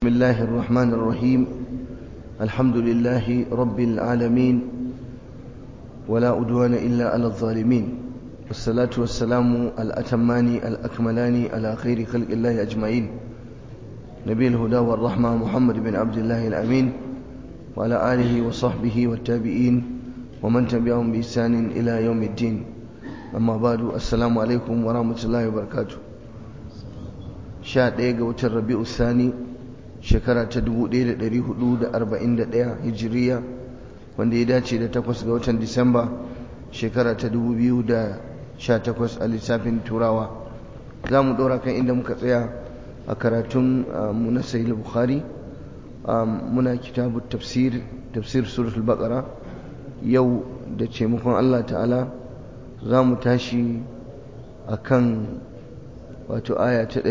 بسم الله الرحمن الرحيم الحمد لله رب العالمين ولا أدوان إلا على الظالمين والصلاة والسلام الأتمان الأكملان على خير خلق الله أجمعين نبي الهدى والرحمة محمد بن عبد الله الأمين وعلى آله وصحبه والتابعين ومن تبعهم بإحسان إلى يوم الدين أما بعد السلام عليكم ورحمة الله وبركاته شاء ديغة وتربيع الثاني shekara ta 1441 hijiriya wanda ya dace da takwas ga watan disamba shekara ta 2018 a lissafin turawa za mu ɗora kan inda muka tsaya a karatun mu na sahih bukhari muna kitabu tafsir tafsir suratul baqara yau da taimakon Allah ta'ala za mu tashi akan wato aya ta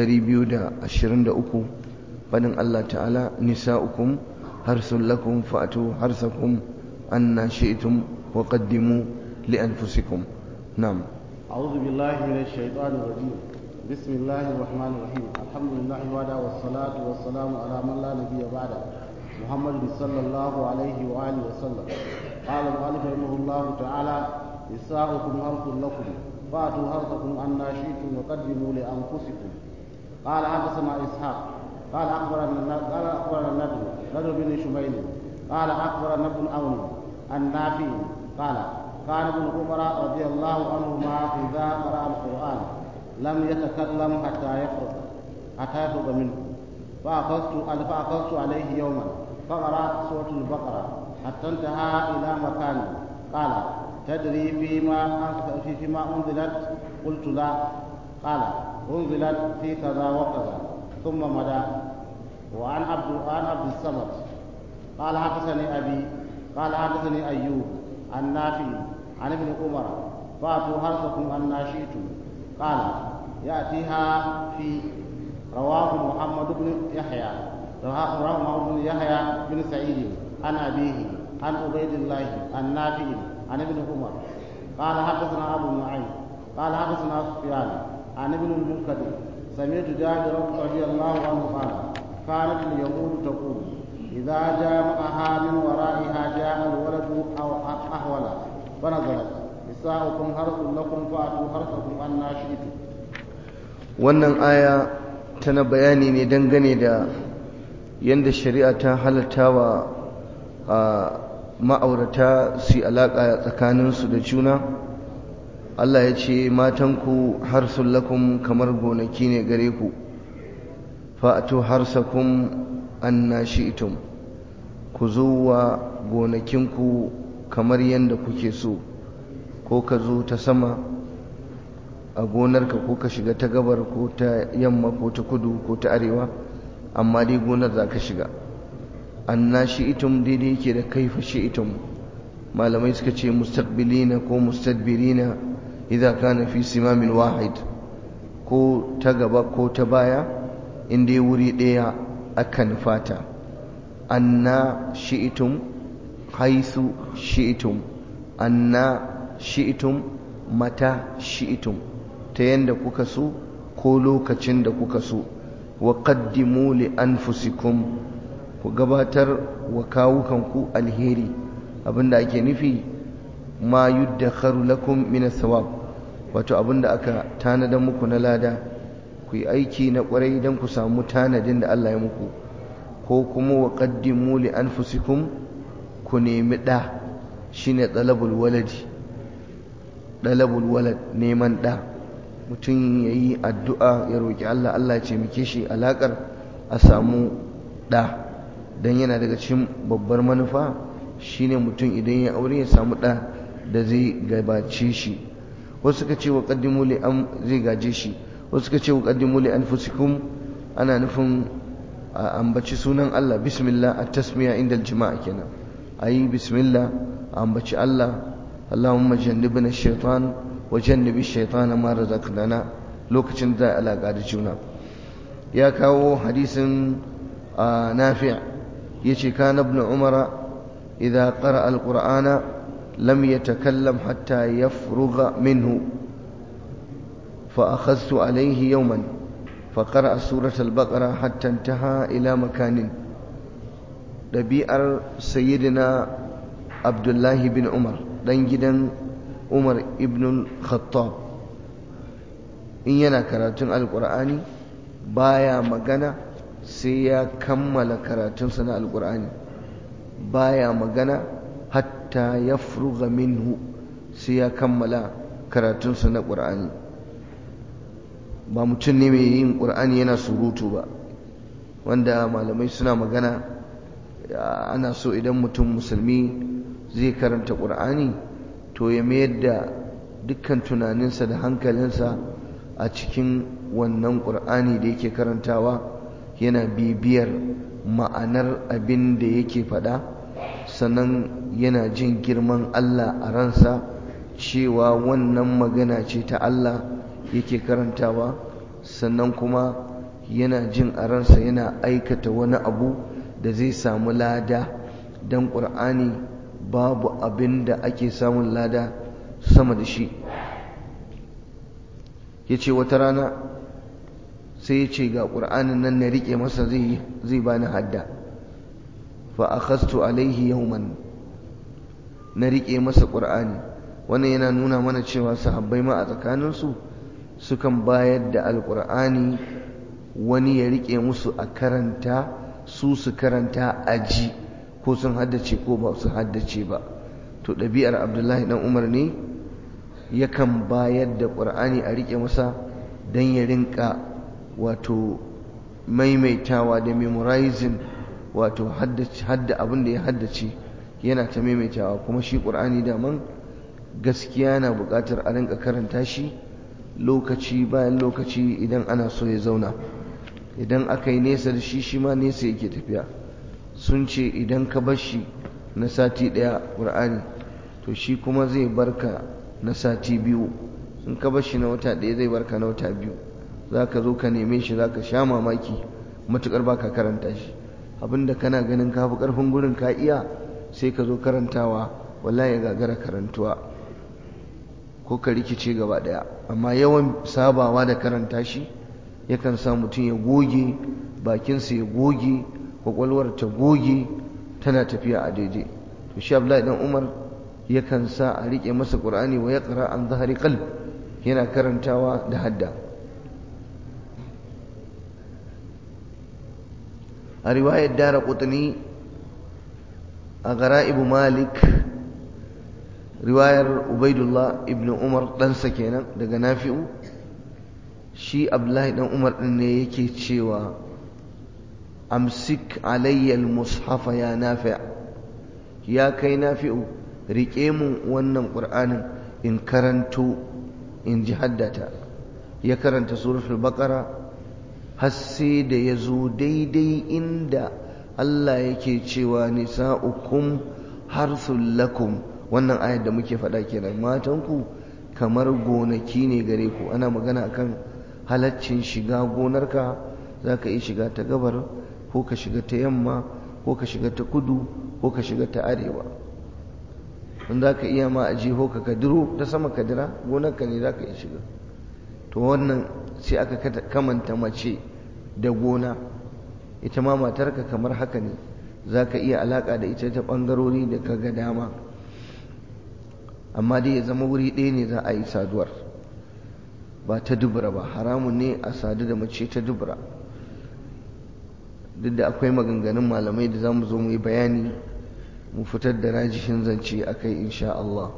223 fadin Allah ta'ala nisa'ukum harsun lakum fa'atu harsakum anna shi'tum wa qaddimu li anfusikum na'am أعوذ بالله من الشيطان الرجيم بسم الله الرحمن الرحيم الحمد لله وعلى والصلاة والسلام على من لا نبي بعده محمد صلى الله عليه وآله وسلم قال المؤلف رحمه الله تعالى نساؤكم حرث لكم فأتوا حرثكم أن شئتم وقدموا لأنفسكم قال حدثنا إسحاق قال أخبرنا قال أخبرنا النبي نبي بن شميل قال أخبرنا ابن عون النافي قال كان ابن عمر رضي الله عنهما إذا قرأ القرآن لم يتكلم حتى يفرغ حتى يفرغ منه فأخذت فأخذت عليه يوما فقرأ سورة البقرة حتى انتهى إلى مكان قال تدري فيما فيما أنزلت قلت لا قال أنزلت في كذا وكذا ثم مدى وعن عبد وعن عبد الصمد قال حدثني ابي قال حدثني ايوب عن نافع عن ابن عمر فاتوا حرثكم ان شئتم قال ياتيها في رواه محمد بن يحيى رواه محمد بن يحيى بن سعيد عن ابيه عن عبيد الله عن نافع عن ابن عمر قال حدثنا ابو نعيم قال حدثنا سفيان عن ابن المنكدر سمعت جابر رضي الله عنه قال كانت اليهود تقول إذا جامعها من ورائها جاء الولد أو أحول فنزلت نساؤكم حرث لكم فأتوا حرثكم أن شئتم wannan aya tana bayani ne dangane da yadda shari'a ta halatta wa ma'aurata su alaƙa tsakaninsu da juna Allah ya ce matanku harsun lakum kamar gonaki ne gare ku fa'atu harsakum anna shi'tum ku zo wa gonakinku kamar yadda kuke so ko ka zo ta sama a gonarka ko ka shiga ta gabar ko ta yamma ko ta kudu ko ta arewa amma dai gonar za ka shiga anna shi'tum daidai yake da kaifa shi'tum malamai suka ce mustaqbilina ko mustadbirina idza kana fi simamin wahid ko ta gaba ko ta baya inda wuri ɗaya akan fata anna shi'itum haisu shi'itum anna shi'itum mata shi'itum ta yanda kuka so ko lokacin da kuka so wa qaddimu li anfusikum ku gabatar wa kawukanku alheri abinda ake nufi ma yuddakharu lakum min as-sawab wato abinda aka tanada muku na lada ku yi aiki na kwarai don ku samu tanadin da Allah ya muku ko kuma wa qaddimu li anfusikum ku nemi da shine talabul waladi talabul walad neman da mutum yayi addu'a ya roki Allah Allah ya taimake shi alakar a samu da dan yana daga cikin babbar manufa shine mutum idan ya aure ya samu da da zai gabace shi wasu suka ce wa qaddimu li am zai gaje shi wasu suka ce wa qaddimu li anfusikum ana nufin a ambaci sunan Allah bismillah at-tasmiya inda al-jima'a kenan ayi bismillah a ambaci Allah Allahumma jannibna ash-shaytan wa jannibi ash-shaytana ma razaqtana lokacin da alaka da juna ya kawo hadisin nafi' yace kana ibn umara idza qara'a al-qur'ana lam yatakallam hatta yafrugha minhu فأخذت عليه يوما فقرأ سورة البقرة حتى انتهى إلى مكان ɗabi'ar sayyidina abdullahi bin umar ɗan gidan umar ibn khattab in yana karatun alƙur'ani baya magana sai ya kammala karatunsa na alƙur'ani baya magana hatta ya furuga minhu sai ya kammala karatunsa na ƙur'ani ba mutum ne mai yin ƙur'ani yana surutu ba wanda malamai suna magana ana so idan mutum musulmi zai karanta ƙur'ani to ya mayar da dukkan tunaninsa da hankalinsa a cikin wannan ƙur'ani da yake karantawa yana bibiyar ma'anar abin da yake faɗa sannan yana jin girman Allah a ransa cewa wannan magana ce ta Allah yake karantawa sannan kuma yana jin a ransa yana aikata wani abu da zai samu lada don ƙur'ani babu abin da ake samun lada sama da shi ya ce wata rana sai ya ce ga ƙur'anin nan na riƙe masa zai bani hadda fa akhastu alaihi yawman na riƙe masa ƙur'ani wannan yana nuna mana cewa sahabbai ma a tsakaninsu sukan bayar da alƙur'ani wani ya riƙe musu a karanta su su karanta aji ko sun haddace ko ba su haddace ba to ɗabi'ar abdullahi dan umar ne yakan bayar da ƙur'ani a riƙe masa don ya rinka wato maimaitawa da memorizing wato hadda abin da ya haddace yana ta maimaitawa kuma shi ƙur'ani daman gaskiya na buƙatar a rinka karanta shi lokaci bayan lokaci idan ana so ya zauna idan aka yi nesa da shi shi ma nesa yake tafiya sun ce idan ka bar shi na sati ɗaya ƙur'ani to shi kuma zai barka na sati biyu in ka bar shi na wata ɗaya zai barka na wata biyu za ka zo ka neme shi za ka sha mamaki matuƙar ba ka karanta shi abinda kana ganin ka fi ƙarfin gurin ka iya sai ka zo karantawa wallahi ya gagara karantuwa ko ka rikice gaba ɗaya amma yawan sabawa da karanta shi yakan sa mutum ya goge bakinsa ya goge kwakwalwar ta goge tana tafiya a daidai to shi Abdullahi dan Umar yakan sa a rike masa Qur'ani wa yaqra an zahari qalb yana karantawa da hadda a riwayar Dara Qutni a Gara'ib Malik riwayar Ubaidullah ibn Umar ɗansa kenan daga Nafi'u shi Abdullahi dan Umar din ne yake cewa amsik alayya al-mushafa ya nafi' ya kai nafi'u rike mun wannan qur'anin in karanto in ji haddata ya karanta suratul baqara har sai da ya zo daidai inda Allah yake cewa nisa'ukum harthul lakum wannan ayar da muke faɗa kenan matanku kamar gonaki ne gare ku ana magana akan halaccin shiga gonarka za ka iya shiga ta gabar ko ka shiga ta yamma ko ka shiga ta kudu ko ka shiga ta arewa in za ka iya ma a jiho ka kadiro ta sama kadira gonarka ne za ka iya shiga to wannan sai aka kamanta mace da gona ita ma matarka kamar haka ne za ka iya alaƙa da ita ta ɓangarori da ka ga dama amma dai ya zama wuri ɗaya ne za a yi saduwar ba ta dubura ba haramun ne a sadu da mace ta dubura duk da akwai maganganun malamai da za mu zo mu yi bayani mu fitar da rajihin zance a kai insha Allah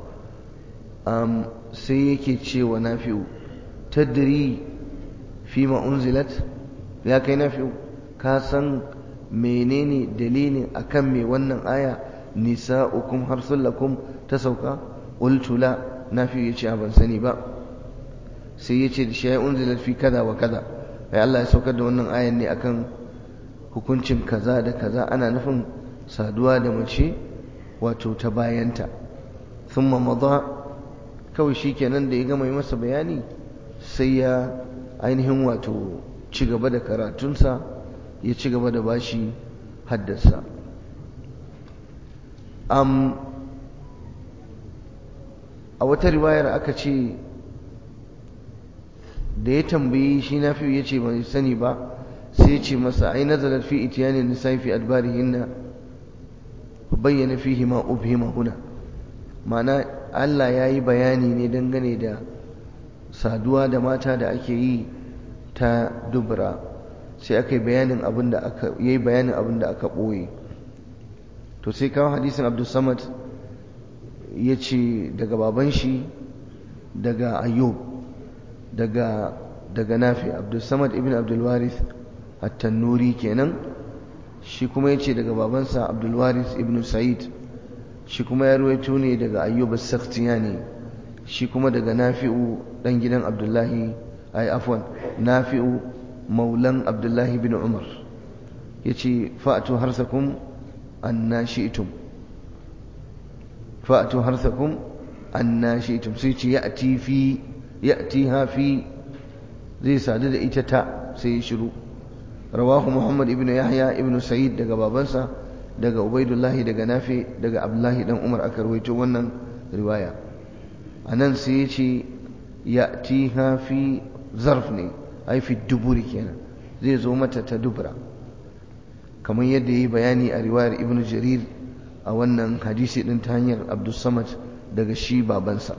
sai yake cewa nafi'u tadri fi ma unzilat ya kai nafi'u ka san menene dalilin akan me wannan aya nisa'ukum harsullakum ta sauka qultu la nafi'u yace ban sani ba sai yace da shi unzilat fi kaza wa kaza ai Allah ya saukar da wannan ayan ne akan hukuncin kaza da kaza ana nufin saduwa da mace wato ta bayanta thumma madha kawai shikenan da ya gama yi masa bayani sai ya ainihin wato ci gaba da karatunsa ya ci gaba da bashi haddasa um, a wata riwayar aka ce da ya tambayi shi nafi ya ce bai sani ba sai ce masa ai nazalat fi itiyanin nisa'i fi adbarihinna bayyana fihi ma ubhima huna ma'ana Allah ya yi bayani ne dangane da saduwa da mata da ake yi ta dubra sai aka yi bayanin abin da aka yi bayanin abin da aka ɓoye to sai kawo hadisin abdul samad ya ce daga baban shi daga ayyub daga daga nafi abdul samad ibn abdul warith at-tannuri kenan shi kuma ya ce daga babansa abdul warith ibn sa'id shi kuma ya ruwaito ne daga ayyub as-sakhtiyani shi kuma daga nafi'u dan gidan abdullahi ay afwan nafi'u maulan abdullahi bin umar yace fa'atu harsakum anna shi'tum fa'atu harsakum anna shi'tum sai ce ya'ti fi ya'tiha fi zai sadu da ita ta sai shiru rawahu muhammad ibn yahya ibn sa'id daga babansa daga ubaidullahi daga nafi daga abdullahi dan umar aka rawaito wannan riwaya anan sai ya ce ya'tiha fi zarf ne ai fi duburi kenan zai zo mata ta dubura kamar yadda yi bayani a riwayar ibn jarir a wannan hadisi din ta hanyar abdul samad daga shi babansa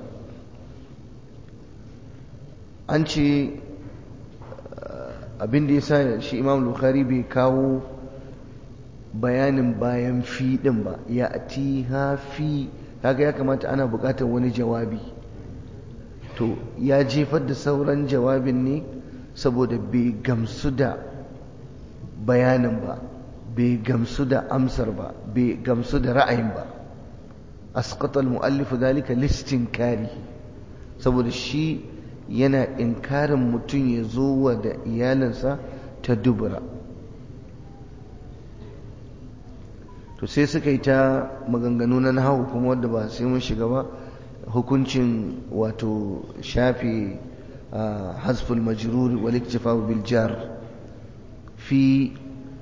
an ce abin da ya sa shi imam bukhari bai kawo bayanin bayan fi din ba ya ati fi kaga ya kamata ana bukatar wani jawabi to ya jefar da sauran jawabin ne saboda bai gamsu da bayanin ba bai gamsu da amsar ba bai gamsu da ra'ayin ba asqata al-mu'allif dalika listin kari saboda shi yana inkarin mutum ya zo wa da iyalinsa ta dubura to sai suka yi ta maganganu na nahawu kuma wadda ba sai mun shiga ba hukuncin wato shafe hasful majrur wal iktifa bil jar fi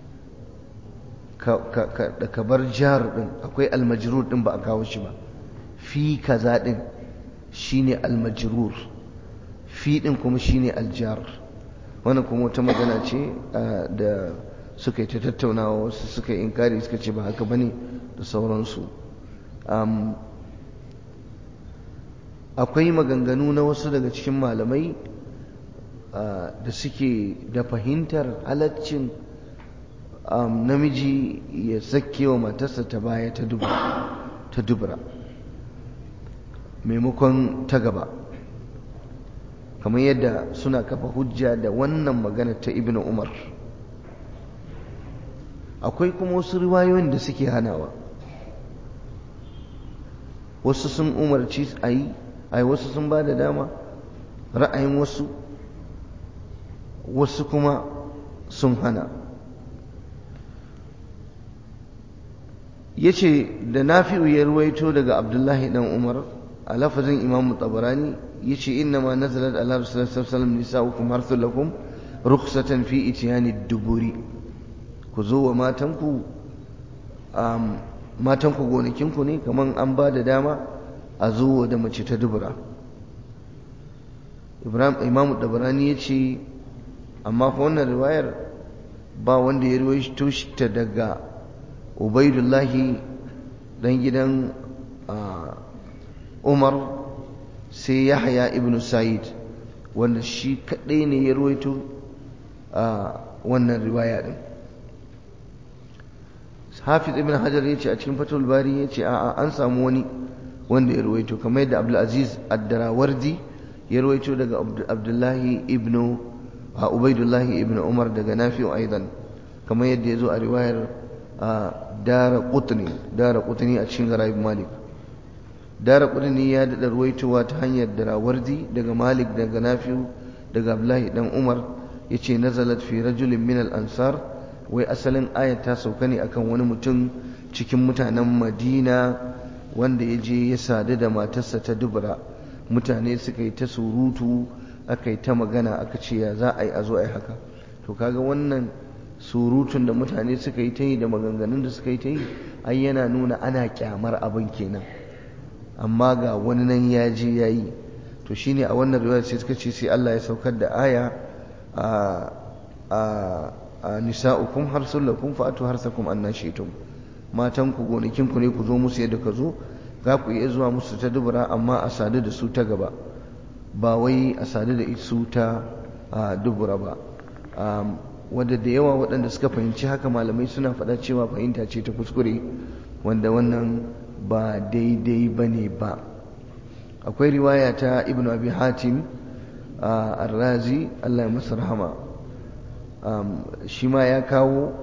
ka bar jar din akwai al majrur din ba a kawo shi ba fi kaza din shine al majrur fi din kuma shine al jar wannan kuma wata magana ce da suka yi ta tattaunawa wasu suka yi inkari suka ce ba haka bane da sauransu akwai maganganu na wasu daga cikin malamai da suke da fahimtar halaccin namiji ya sake wa matarsa ta baya ta dubura maimakon ta gaba kamar yadda suna kafa hujja da wannan magana ta ibn umar akwai kuma wasu riwayoyin da suke hanawa wasu sun umarci a yi ai wasu sun ba da dama ra'ayin wasu wasu kuma sun hana ya ce da nafi'u ya ruwaito daga abdullahi dan umar a lafazin imam tabarani ya ce inna ma nazalat ala rasulullah sallallahu nisa'ukum harthul lakum rukhsatan fi itiyani duburi ku zo wa matanku matanku gonakinku ne kaman an ba da dama a zo da mace ta dubura ibrahim imamu dabarani ya ce amma fa wannan riwayar ba wanda ya ruwaito ta daga ubaidullahi dan gidan umar sai yahya ibn sa'id wanda shi kadai ne ya ruwaito wannan riwaya din hafiz ibn hajar ya ce a cikin fatul bari ya ce a'a an samu wani wanda ya ruwaito kamar yadda abdulaziz ad-darawardi ya ruwaito daga abdullahi ibn ubaidullahi ibn umar daga nafi'u aidan kamar yadda ya zo a riwayar dara qutni dara qutni a cikin garayib malik dara qutni ya dada ruwaitowa ta hanyar darawardi daga malik daga nafi'u daga abdullahi dan umar yace nazalat fi rajulin min al-ansar wai asalin ayat ta sauka ne akan wani mutum cikin mutanen madina wanda ya je ya sadu da matarsa ta dubura mutane suka yi ta surutu aka yi ta magana aka ce ya za a yi a zo a yi haka to kaga wannan surutun da mutane suka yi ta yi da maganganun da suka yi ta yi ai yana nuna ana kyamar abin kenan amma ga wani nan ya je ya yi to to shine a wannan riwaya sai suka ce sai Allah ya saukar da aya a a nisa'ukum harsul lakum fa'atu harsakum annashitum matan ku gonakin ku ne ku zo musu yadda ka zo za ku iya zuwa musu ta dubura amma a sadu da su ta gaba ba wai a sadu da su ta dubura ba wadda da yawa waɗanda suka fahimci haka malamai suna faɗa cewa fahimta ce ta kuskure wanda wannan ba daidai ba ne ba akwai riwaya ta ibn abi hatim arrazi allah ya masa rahama shi ma ya kawo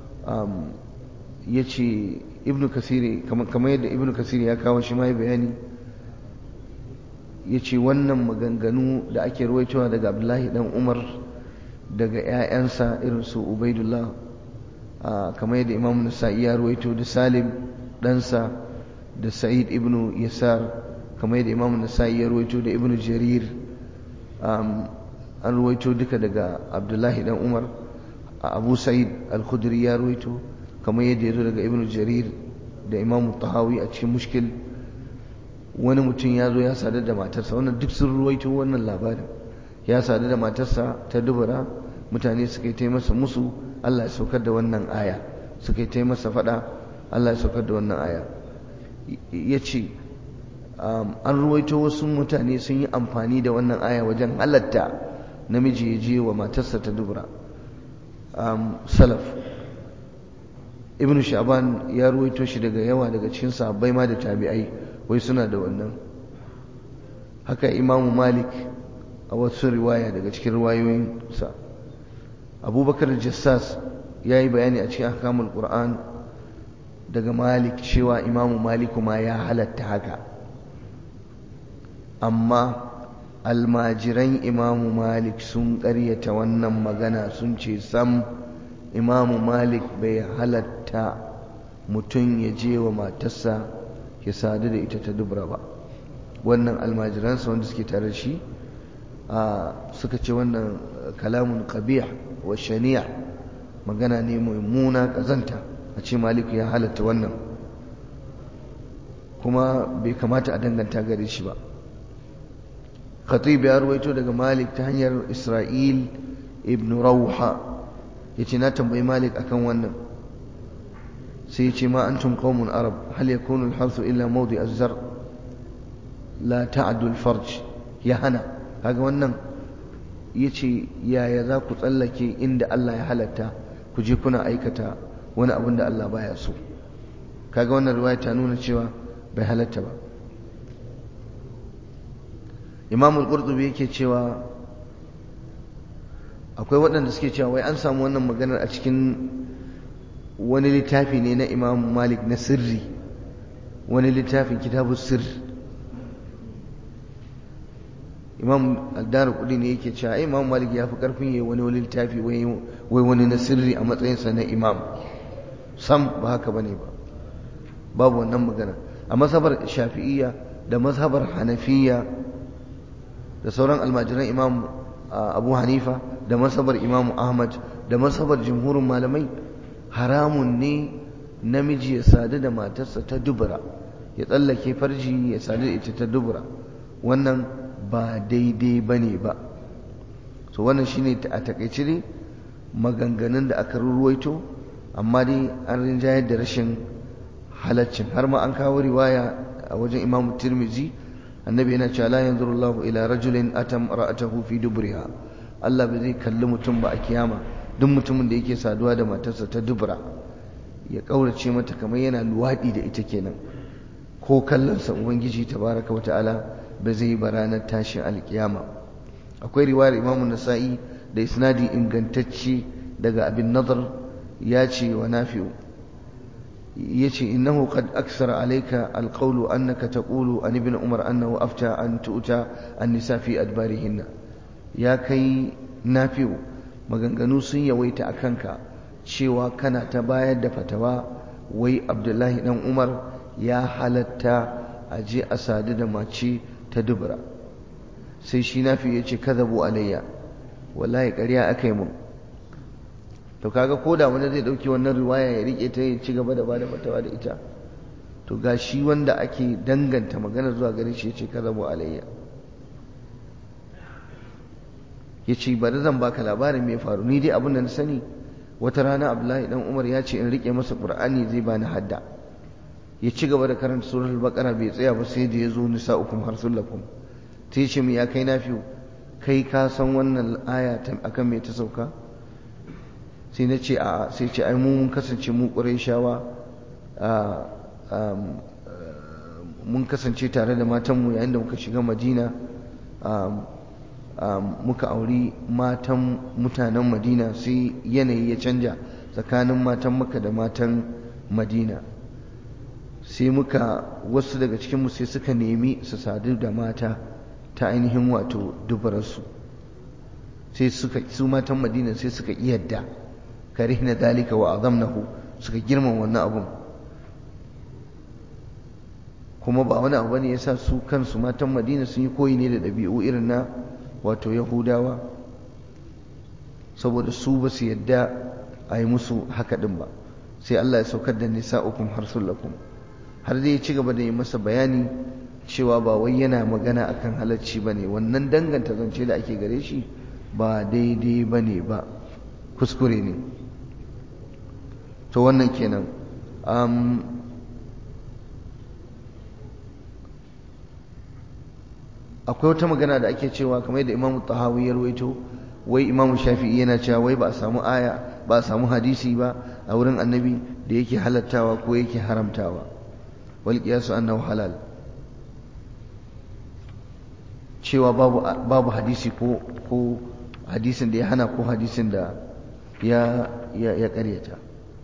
ya ce ibn kasiri kamar yadda ibn kasiri ya kawo shi ma ya bayani ya ce wannan maganganu da ake ruwaitowa daga abdullahi dan umar daga 'ya'yansa irin su ubaidullah kamar yadda imam nasa'i ya ruwaito da salim ɗansa da sa'id ibn yasar kamar yadda imam nasa'i ya ruwaito da ibn jarir an ruwaito duka daga abdullahi dan umar abu sa'id al-khudri ya ruwaito kamar yadda ya zo daga ibn jarir da imam tahawi a cikin mushkil wani mutum ya zo ya sadu da matarsa wannan duk sun ruwaito wannan labarin ya sadu da matarsa ta dubura mutane suka yi ta masa musu Allah ya saukar da wannan aya suka yi ta masa fada Allah ya saukar da wannan aya ya ce an ruwaito wasu mutane sun yi amfani da wannan aya wajen halatta namiji ya je wa matarsa ta dubura salaf ibn sha'ban ya ruwaito shi daga yawa daga cikin sahabbai ma da tabi'ai wai suna da wannan haka imamu malik a wasu riwaya daga cikin riwayoyinsa abubakar jassas ya yi bayani a cikin ahkamul qur'an daga malik cewa imamu maliku ma ya halatta haka amma almajiran imamu malik sun ƙaryata wannan magana sun ce sam imamu malik bai halatta mutum ya je wa matarsa ya sadu da ita ta dubra ba wannan almajiransa wanda suke tare shi suka ce wannan kalamun qabih wa shani'a magana ne mai muna kazanta a ce maliku ya halatta wannan kuma bai kamata a danganta gare shi ba khatib ya ruwaito daga malik ta hanyar isra'il ibn rauha ya ce na tambayi malik akan wannan sai ya ce ma antum qaumun arab hal yakunu al-harsu illa mawdi az-zar la ta'du al-farj ya hana kaga wannan yace yaya za ku tsallake inda Allah ya halatta ku je kuna aikata wani abin da Allah baya so kaga wannan riwaya ta nuna cewa bai halatta ba Imam al-Qurtubi yake cewa akwai waɗanda suke cewa wai an samu wannan maganar a cikin wani littafi ne na Imam Malik na sirri wani littafin kitabus sirri imam addar kudi ne yake cewa imam malik ya fi karfin yayi wani wani littafi wai wani na sirri a matsayinsa na imam sam ba haka bane ba babu wannan magana a mazhabar shafi'iyya da mazhabar hanafiya da sauran almajiran imam abu hanifa da mazhabar imam ahmad da mazhabar jumhurin malamai haramun ne namiji ya sadu da matarsa ta dubura ya tsallake farji ya sadu da ita ta dubura wannan ba daidai ba ne ba so wannan shine a takaice ne maganganun da aka ruwaito amma dai an rinjayar da rashin halaccin har ma an kawo riwaya a wajen imamu tirmizi annabi yana cewa la yanzuru Allahu ila rajulin atam ra'atahu fi dubriha Allah bai zai kalli mutum ba a kiyama duk mutumin da yake saduwa da matarsa ta dubura ya kaurace mata kamar yana luwadi da ita kenan ko kallonsa ubangiji tabaraka wa ta'ala ba zai yi ba ranar tashin alkiyama akwai riwayar imamu nasa'i da isnadi ingantacce daga abin nazar ya ce wa nafi'u ya ce innahu qad aksara alayka alqawlu annaka taqulu an ibn umar annahu afta an tu'ta an-nisa fi adbarihinna ya kai nafi'u maganganu sun yawaita akanka cewa kana ta bayar da fatawa wai abdullahi dan umar ya halatta a je a sadu da mace ta dubura sai shi nafi ya ce kazabu alayya wallahi ƙarya aka yi mun to kaga ko da wani zai ɗauki wannan riwaya ya rike ta ya ci gaba da ba da fatawa da ita to ga shi wanda ake danganta magana zuwa gare shi ya ce kazabu alayya ya ce bari zan baka labarin mai faru ni dai abin da na sani wata rana abdullahi dan umar ya ce in rike masa qur'ani zai bani hadda ya ci gaba da karanta surar al-baqara bai tsaya ba sai da ya zo nisa'ukum harsulakum sai ya ce mu ya kai nafiu kai ka san wannan aya akan me ta sauka sai na ce a sai ce ai mun kasance mu qurayshawa mun kasance tare da matanmu yayin da muka shiga madina muka auri matan mutanen madina sai yanayi ya canja tsakanin matan maka da matan madina sai muka wasu daga cikinmu sai suka nemi su sadu da mata ta ainihin wato dubararsu sai suka su matan madina sai suka iyadda karihna dalika wa azamnahu suka girman wannan abun kuma ba wani abu ne yasa su kansu matan madina sun yi koyi ne da ɗabi'u irin na wato yahudawa saboda su ba su yadda a yi musu haka ɗin ba sai Allah ya saukar da nisa'ukum lakum har zai ci gaba da yi masa bayani cewa ba wai yana magana akan halacci ba ne wannan danganta zance da ake gare shi ba daidai ba ne ba kuskure ne to wannan kenan akwai wata magana da ake cewa kamar da imamu tahawi ya rawaito wai imamu shafi'i yana cewa wai ba a samu aya ba a samu hadisi ba a wurin annabi da yake halattawa ko yake haramtawa wal qiyasu annahu halal cewa babu babu hadisi ko ko hadisin da ya hana ko hadisin da ya ya ya karyata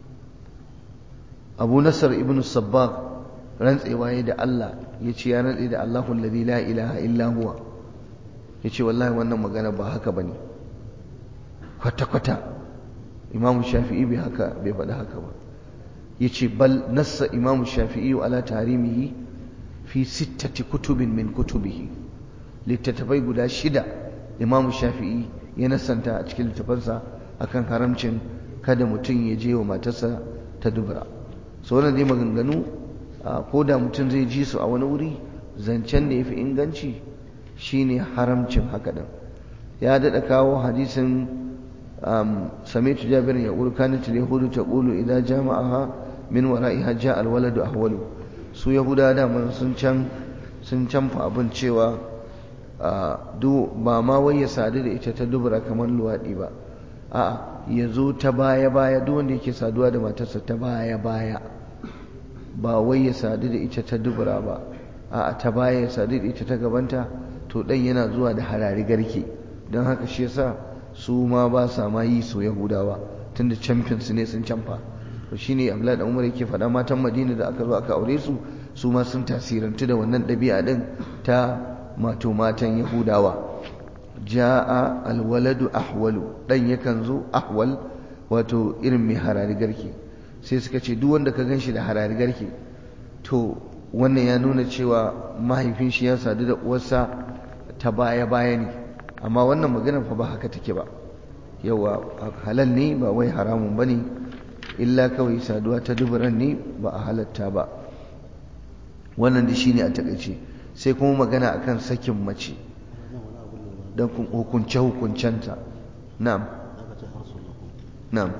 Abu Nasr ibn Sabbagh rantsewa ya da Allah ya ce ya rantse da Allahu alladhi la ilaha illa huwa ya ce wallahi wannan magana ba haka bane kwata-kwata Imam Shafi'i bai haka bai faɗi haka ba ya ce bal nassa Imam Shafi'i ala tarimihi fi sittati kutubin min kutubihi littattafai guda shida Imam Shafi'i ya nassanta a cikin littafansa akan haramcin kada mutum ya je wa matarsa ta dubura sauran dai maganganu ko da mutum zai ji su a wani wuri zancen da ya fi inganci shine haramcin haka ɗin ya daɗa kawo hadisin samitu jabir ya ƙulu kanat yahudu ta ƙulu idan jama'aha min wara'iha ja alwaladu ahwalu su yahuda da sun can sun canfa abin cewa ba ma wai ya sadu da ita ta dubura kamar luwaɗi ba a'a ya zo ta baya baya duk wanda yake saduwa da matarsa ta baya baya ba wai ya sadu da ita ta dubura ba a ta baya ya sadu da ita ta gabanta to dan yana zuwa da harari garke don haka shi yasa su ma ba sa ma yi so yahudawa tunda champions ne sun camfa to shine Abdullahi da Umar yake faɗa matan Madina da aka zo aka aure su su ma sun tasirantu da wannan ɗabi'a din ta mato matan yahudawa ja'a alwaladu ahwalu dan yakan zo ahwal wato irin mai harari garke sai suka ce duk wanda ka ganshi da harari garke to wannan ya nuna cewa mahaifin shi ya sadu da uwarsa ta baya baya ne amma wannan maganar fa ba haka take ba yawa halal ne ba wai haramun bane illa kawai saduwa ta duburan ne ba a halatta ba wannan da shine a takaice sai kuma magana akan sakin mace don hukunce hukuncenta na'am na'am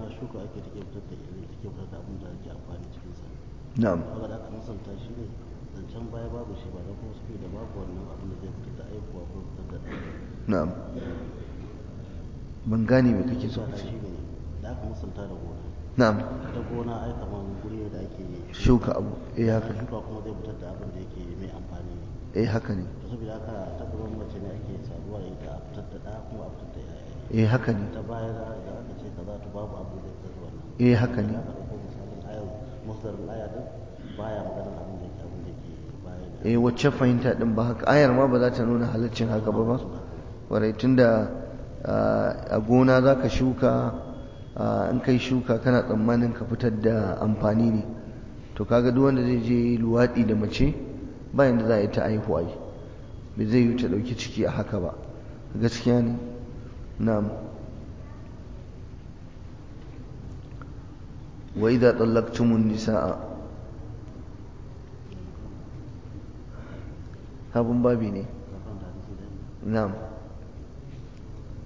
na'am kaga da aka musanta shi ne zancen baya babu shi ba da kuma su da babu wannan abin da zai fitar da aikuwa ko fitar da na'am ban gane me kake so musanta shi ne da aka musanta da gona na'am ta gona ai kamar guri ne da ake shuka abu eh haka ne shuka kuma zai fitar da abin da yake mai amfani ne eh haka ne to saboda haka ta gaban mace ne ake saduwa da ita a fitar da ɗa kuma a fitar da yaya eh haka ne ta baya da da aka ce kaza to babu abin da zai fitar da wannan eh haka ne ya ka ɗauko misalin ayar masdarin aya din baya maganar abin da yake abin da yake baya da eh wacce fahimta din ba haka ayar ma ba za ta nuna halaccin haka ba ba warai tunda a gona za ka shuka in kai shuka kana tsammanin ka fitar da amfani ne to kaga duk wanda zai je luwaɗi da mace bayan da za a yi ta aihuwa yi bai zai yi ta ɗauki ciki a haka ba gaskiya ne na'am wa idza tallaqtumun nisaa sabon babi ne kafin da hadisi da na'am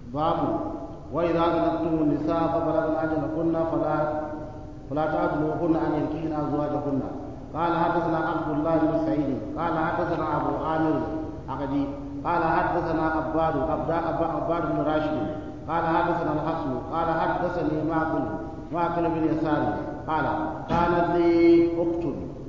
باب وإذا طلقتم النساء فبلغن أجلهن فلا فلا تعدلوهن أن ينكحن أزواجهن قال حدثنا عبد الله بن سعيد قال حدثنا أبو عامر عقدي قال حدثنا عباد عباد بن راشد قال حدثنا الحسن قال حدثني معقل معقل بن يسار قال كانت لي أخت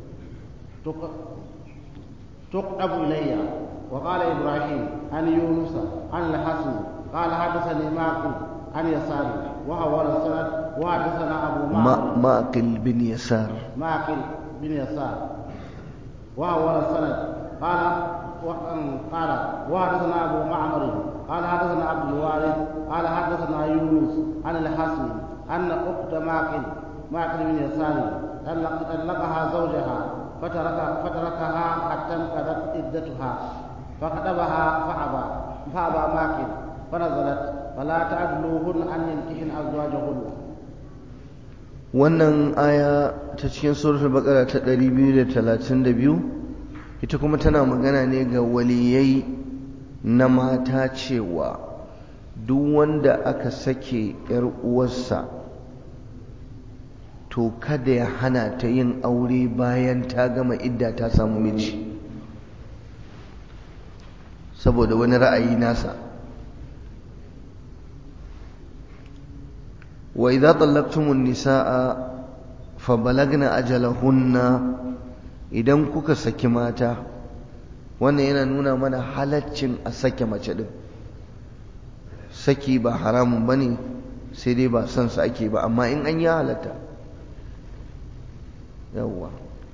تقرب إلي وقال إبراهيم عن يونس عن الحسن قال حدثني معقل عن يسار وهو السند وحدثنا أبو معقل معقل بن يسار معقل بن يسار وهو السند قال قال وحدثنا ابو معمر قال حدثنا عبد الوارث قال حدثنا يونس عن الحسن ان اخت معقل معقل بن يسار طلقها زوجها فترك فتركها حتى انقضت عدتها فخطبها فابى فابى معقل فنزلت فلا تعدلوهن ان ينكحن ازواجهن wannan aya ta cikin suratul baqara ta 232 ita kuma tana magana ne ga waliyai na mata cewa duk wanda aka sake ‘yar uwarsa to kada ya hana ta yin aure bayan ta gama idda ta samu miji saboda wani ra'ayi nasa wa idza tallaqtumun nisaa fa balagna ajalahunna idan kuka saki mata wannan yana nuna mana halaccin a sake mace din saki ba haramun bane sai dai ba son sa ake ba amma in an yi halatta yawwa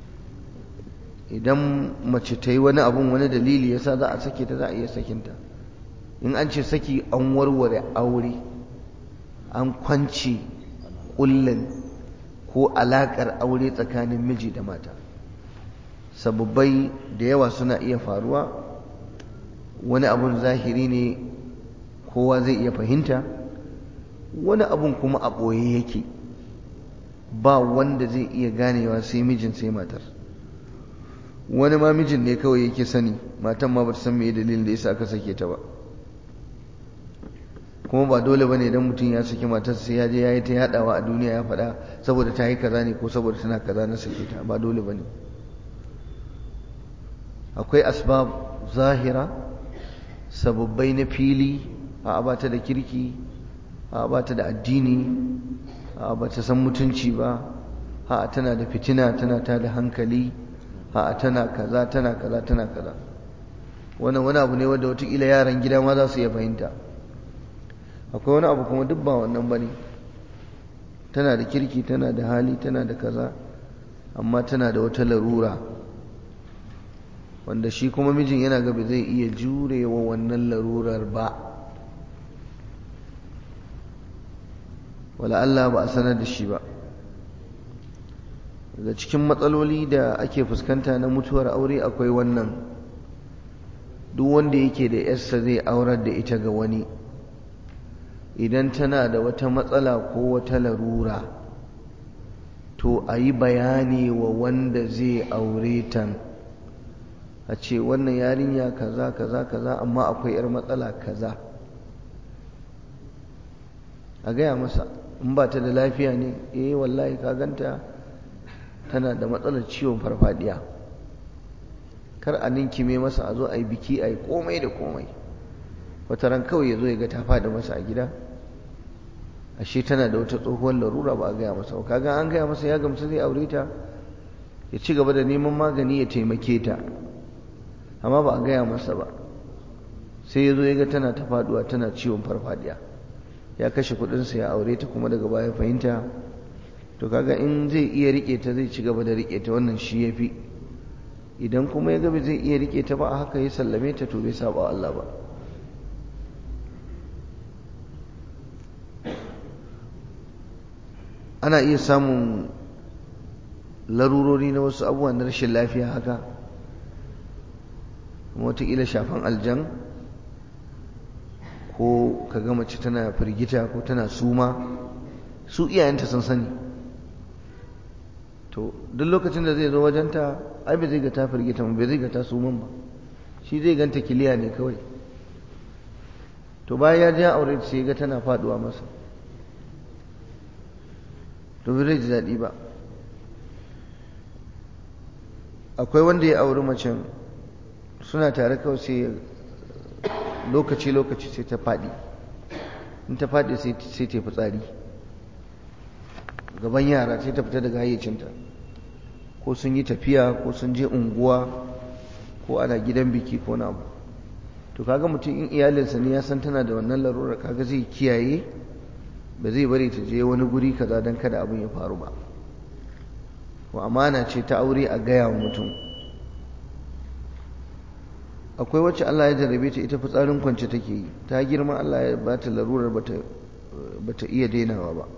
idan mace ta yi wani abun wani dalili yasa za a sake ta za a iya sakinta in an ce saki an warware aure an kwanci kullin ko alakar aure tsakanin miji da mata sababbai da yawa suna iya faruwa wani abun zahiri ne kowa zai iya fahimta wani abun kuma a ɓoye yake ba wanda zai iya ganewa sai mijin sai matar wani ma mijin ne kawai yake sani matan ma ba ta san me dalilin da yasa aka sake ta ba kuma ba dole bane idan mutum ya saki matarsa sai ya je ya yi ta yadawa a duniya ya faɗa saboda ta yi kaza ne ko saboda tana kaza na sake ta ba dole bane akwai asbab zahira sababbai na fili a bata da kirki a bata da addini a bata san mutunci ba a tana da fitina tana ta da hankali a tana kaza tana kaza tana kaza wannan wani abu ne wanda watakila yaran gida ma za su iya fahimta akwai wani abu kuma duk ba wannan ba ne tana da kirki tana da hali tana da kaza amma tana da wata larura wanda shi kuma mijin yana gaba zai iya jurewa wannan larurar ba wala Allah ba a sanar da shi ba daga cikin matsaloli da ake fuskanta na mutuwar aure akwai wannan duk wanda yake da yarsa zai aurar da ita ga wani idan tana da wata matsala ko wata larura to a yi bayani wa wanda zai aure ta a ce wannan yarinya kaza kaza kaza amma akwai yar matsala kaza a gaya masa in ba ta da lafiya ne eh wallahi ka ganta tana da matsalar ciwon farfadiya kar a ninkime masa a zo a yi biki a yi komai da komai wata ran kawai ya zo ya ga ta fada masa a gida ashe tana da wata tsohuwar larura ba a gaya masa ba kaga an gaya masa ya gamsu zai aure ta ya ci gaba da neman magani ya taimake ta amma ba a gaya masa ba sai ya zo ya ga tana ta faduwa tana ciwon farfadiya ya kashe kudinsa ya aure ta kuma daga baya fahimta to kaga in zai iya rike ta zai ci gaba da rike ta wannan shi ya fi idan kuma ya gaba zai iya rike ta ba a haka ya sallame ta to bai saba Allah ba ana iya samun larurori na wasu abubuwa na rashin lafiya haka kuma wataƙila shafan aljan ko ka ga mace tana firgita ko tana suma su iyayenta sun sani to duk lokacin da zai zo wajenta ai bai zai ga ta firgita ba bai zai ga ta suman ba shi zai ganta kiliya ne kawai to bayan ya je aure sai ga tana faduwa masa to bai ji daɗi ba akwai wanda ya auri macen suna tare kawai sai lokaci-lokaci sai ta faɗi in ta faɗi sai ta yi fitsari gaban yara sai ta fita daga hayyacinta ko sun yi tafiya ko sun je unguwa ko ana gidan biki ko na abu to kaga mutum in iyalinsa ne ya san tana da wannan larura kaga zai kiyaye ba zai bari ta je wani guri kaza don kada abin ya faru ba wa amana ce ta aure a gaya wa mutum akwai wacce Allah ya jarrabe ta ita fitsarin kwance take yi ta girma Allah ya ba ta larurar ba ta iya dainawa ba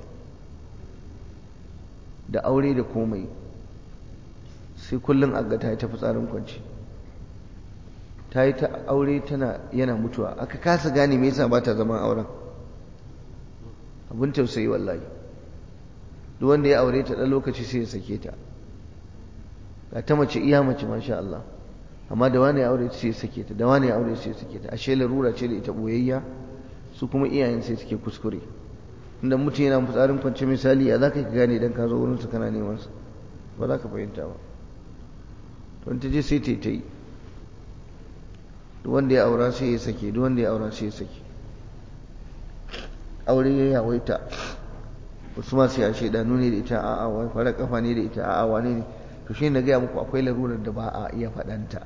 da aure da komai sai kullum aga ta yi ta fitsarin kwance ta yi ta aure tana yana mutuwa aka kasa gane me yasa ba ta zama auren abin tausayi wallahi duk wanda ya aure ta ɗan lokaci sai ya sake ta ga ta mace iya mace masha Allah amma da wani ya aure sai ya sake ta da wani ya aure sai ya sake ta ashe larura ce da ita boyayya su kuma iyayen sai suke kuskure inda mutum yana fitsarin kwance misali ya za ka gane idan ka zo wurin su kana neman sa ba za ka fahimta ba to ta je sai ta yi ta yi duk wanda ya aura sai ya sake duk wanda ya aura sai ya sake aure ya yawaita wasu masu ya shaidanu ne da ita a'a wai fara kafa ne da ita a'a wane ne to shi na gaya muku akwai larurar da ba a iya faɗanta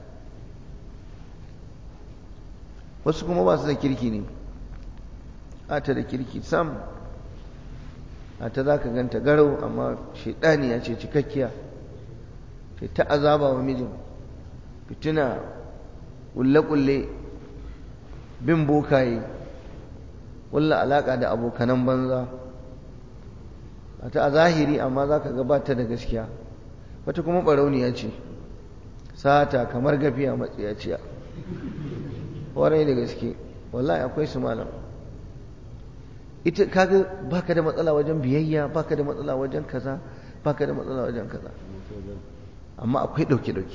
wasu kuma ba su da kirki ne a ta da kirki sam a ta za ka ganta garau amma shaidani ya ce cikakkiya ce ta azaba wa mijin fitina kulle-kulle bin bokaye kulla alaƙa da abokanan banza a ta a zahiri amma za ka gabata da gaskiya wata kuma ɓarauniya ce sata kamar gafiya matsiyaciya warai da gaske wallahi akwai su malam ita kaga baka da matsala wajen biyayya baka da matsala wajen kaza baka da matsala wajen kaza amma akwai ɗauke-ɗauke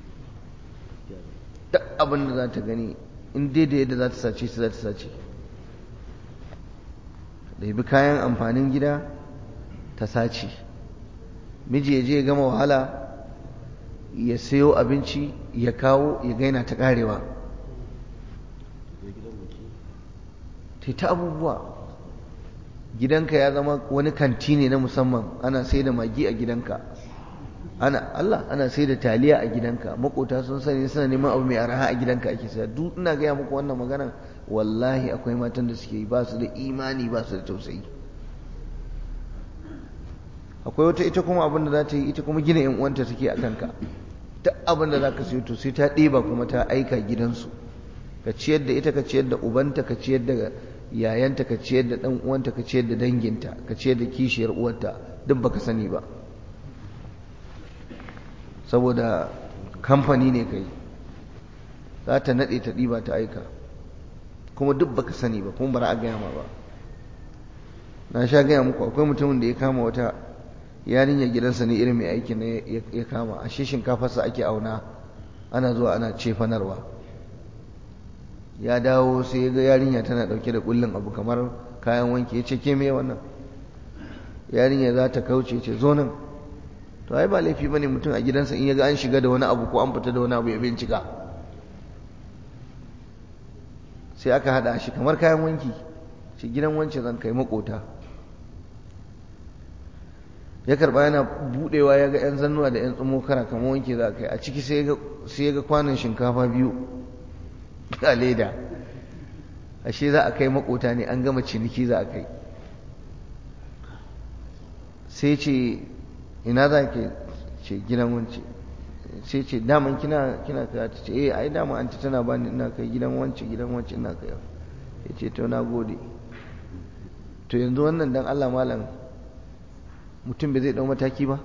duk abin da za ta gani in dai da yadda za ta sace su za ta sace da bi kayan amfanin gida ta sace miji ya je ya gama wahala ya sayo abinci ya kawo ya gaina ta karewa ta ta abubuwa gidanka ya zama wani kanti ne na musamman ana sai da magi a gidanka ana Allah ana sai da taliya a gidanka makota sun sani suna neman abu mai araha a gidanka ake saya duk ina gaya muku wannan maganan wallahi akwai matan da suke yi ba su da imani ba su da tausayi akwai wata ita kuma abin da za ta yi ita kuma gina yan uwanta take a kanka duk abin da za ka siyo to sai ta ɗeba kuma ta aika gidansu ka ciyar da ita ka ciyar da ubanta ka ciyar da yayanta ka ciyar da ɗan uwanta ka ciyar da danginta ka ciyar da kishiyar uwarta duk baka sani ba saboda kamfani ne kai za ta naɗe ta ɗiba ta aika kuma duk baka sani ba kuma bara a gaya ma ba na sha gaya muku akwai mutumin da ya kama wata yarinyar gidansa ne irin mai aiki ne ya kama a shi shinkafarsa ake auna ana zuwa ana cefanarwa ya dawo sai ya ga yarinya tana ɗauke da kullun abu kamar kayan wanki ya ce ke me wannan yarinya za ta kauce ce zo nan to ai ba laifi bane mutum a gidansa in ya ga an shiga da wani abu ko an fita da wani abu ya bincika sai aka hada shi kamar kayan wanki shi gidan wance zan kai makota ya karba yana budewa ya ga yan zannuwa da yan tsumo kara kamar wanki za kai a ciki sai ya ga kwanan shinkafa biyu a leda ashe za a kai makota ne an gama ciniki za a kai sai ce ina za ke ce gidan wance sai ce daman kina kina ka ta ce eh ai dama an tana bani ina kai gidan wance gidan wance ina kai ya ce to na gode to yanzu wannan dan Allah malam mutum bai zai dau mataki ba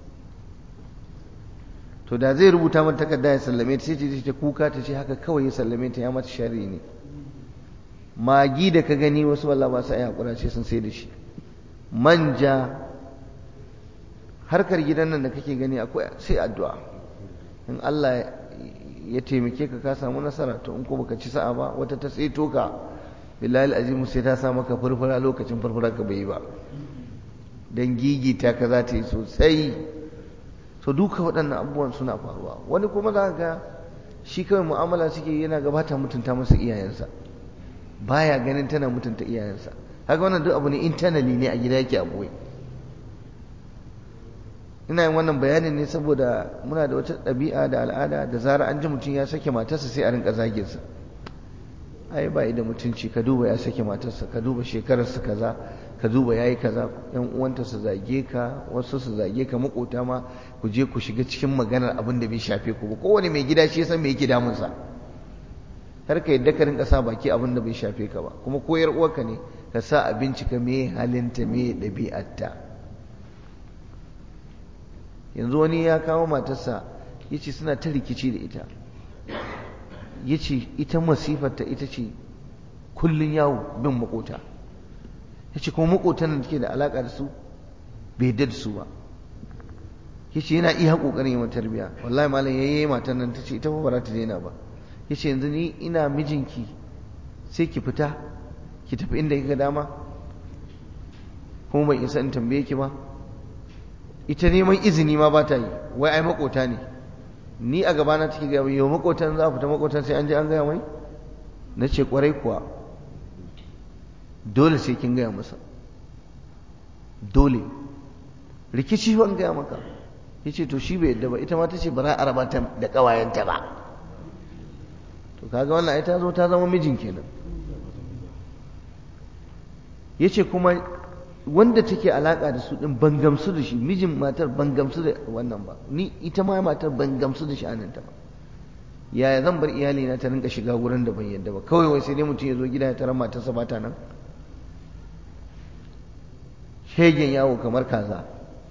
to da zai rubuta mata takarda ya sallame ta sai ta ta kuka ta ce haka kawai ya sallame ta ya mata sharri ne magi da ka gani wasu wallah ba sa yi hakura ce sun sai da shi manja harkar gidan nan da kake gani akwai sai addu'a in Allah ya taimake ka ka samu nasara to in ko baka ci sa'a ba wata ta tseto ka billahi azimu sai ta sa maka furfura lokacin furfura ka bai yi ba don gigita ka za ta yi sosai so duka waɗannan abubuwan suna faruwa wani kuma za ga shi kawai mu'amala suke yana gabata mutunta masa iyayensa baya ganin tana mutunta iyayensa haka wannan duk abu ne internally ne a gida yake a boye ina yin wannan bayanin ne saboda muna da wata ɗabi'a da al'ada da zara an ji mutum ya sake matarsa sai a rinka zaginsa ai ba da mutunci ka duba ya sake matarsa ka duba shekararsa kaza ka duba yayi kaza yan uwanta su zage ka wasu su zage ka makota ma ku je ku shiga cikin maganar abin da bai shafe ku ba kowane mai gida shi san me yake damun sa har ka yadda ka rinka sa baki abin da bai shafe ka ba kuma koyar uwarka ne ka sa a bincika me halinta me ɗabi'arta yanzu wani ya kawo matarsa yace suna ta rikici da ita yace ita masifarta ita ce kullun yawo bin makota yace kuma makotan da take da alaka da su bai yadda da su ba yace yana iya kokarin yi mata tarbiya wallahi malam yayi matan nan tace ita ba za ta daina ba yace yanzu ni ina mijinki sai ki fita ki tafi inda kika dama kuma ban isa in tambaye ki ba ita neman izini ma ba ta yi wai ai makota ne ni a gabana take gaya yau makotan za a fita makotan sai an je an gaya mai na ce kwarai kuwa dole sai kin gaya masa dole rikici ban gaya maka ya ce to shi bai yadda ba ita ma ta ce ba za a raba ta da ƙawayenta ba to kaga wannan ai ta zo ta zama mijin kenan ya ce kuma wanda take alaka da su din ban gamsu da shi mijin matar ban gamsu da wannan ba ni ita ma matar ban gamsu da sha'aninta ba yaya zan bar iyali na ta rinka shiga gurin da ban yadda ba kawai wai sai dai mutum ya zo gida ya tarar matarsa ba ta nan shegen yawo kamar kaza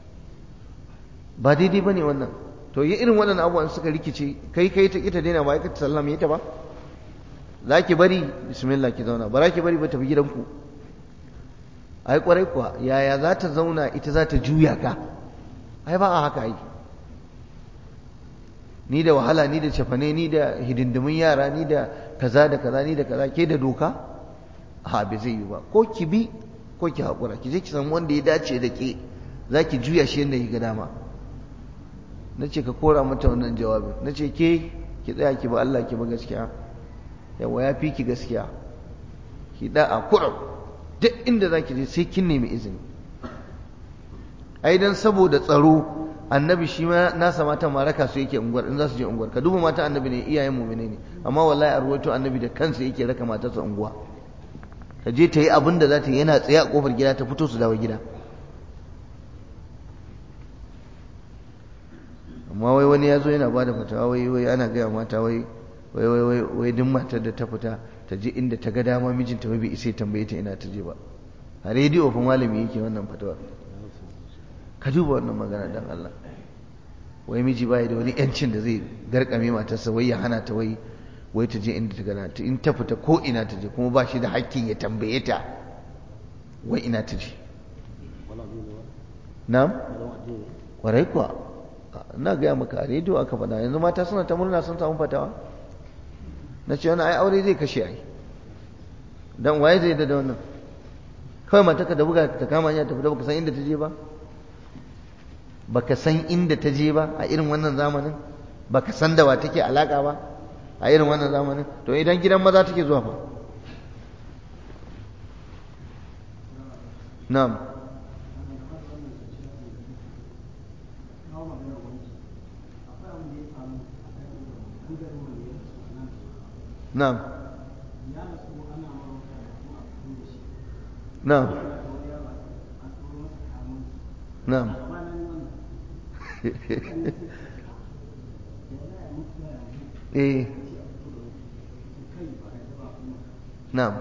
ba daidai ba ne wannan to yi irin waɗannan abubuwan suka rikice kai kai ta ita daina ba ka sallama ita ba za ki bari bismillah ki zauna ba za ki bari ba tafi gidanku ai kwarai kuwa yaya za ta zauna ita za ta juya ka ai ba a haka yi ni da wahala ni da cefane ni da hidindimin yara ni da kaza da kaza ni da kaza ke da doka ha bai zai yi ba ko ki bi ko ki haƙura ki je ki san wanda ya dace da ke za ki juya shi yadda ga dama na ce ka kora mata wannan jawabin na ce ke ki tsaya ki ba Allah ki ba gaskiya yawa ya fi ki gaskiya ki da a kuram duk inda za ki je sai kin nemi izini ai dan saboda tsaro annabi shi ma nasa mata maraka su yake unguwar in za su je unguwar ka duba mata annabi ne iyayen mu'mine ne amma wallahi a ruwaito annabi da kansa yake raka matarsa unguwa ta je ta yi abin da za ta yi yana tsaye a kofar gida ta fito su dawo gida amma wai wani ya zo yana ba da fatawa wai wai ana gaya mata wai wai wai wai duk matar da ta fita ta je inda ta ga dama mijinta bai isa ya tambaye ta ina ta je ba a rediyo fa malami yake wannan fatawa ka duba wannan magana dan Allah wai miji bai da wani yancin da zai garkame matarsa wai ya hana ta wai wai ta je inda ta gana in ta fita ko ina ta je kuma ba shi da hakkin ya tambaye ta wai ina ta je na'am kwarai kuwa na gaya maka a rediyo aka faɗa yanzu mata suna ta murna sun samu fatawa na ce wani ai aure zai kashe ai dan waye zai da wannan kawai mata ka da buga ta kama hanya ta fita baka san inda ta je ba baka san inda ta je ba a irin wannan zamanin baka san da wa take alaka ba a irin wannan zamanin to idan gidan maza take zuwa fa na'am na'am na'am na'am eh na'am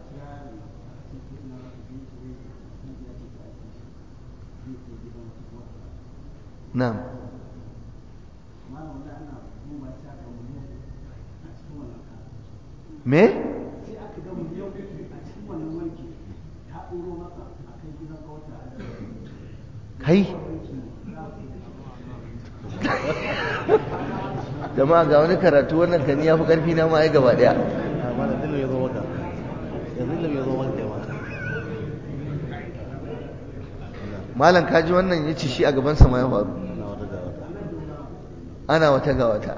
na'am me kai jama'a ga wani karatu wannan kan ya fi karfi na ma ai gaba daya a mana dinu ya zo maka yanzu annabi ya zo wanke ma malam kaji wannan ya ce shi a gabansa ma ya faru na wata da wata ana wata ga wata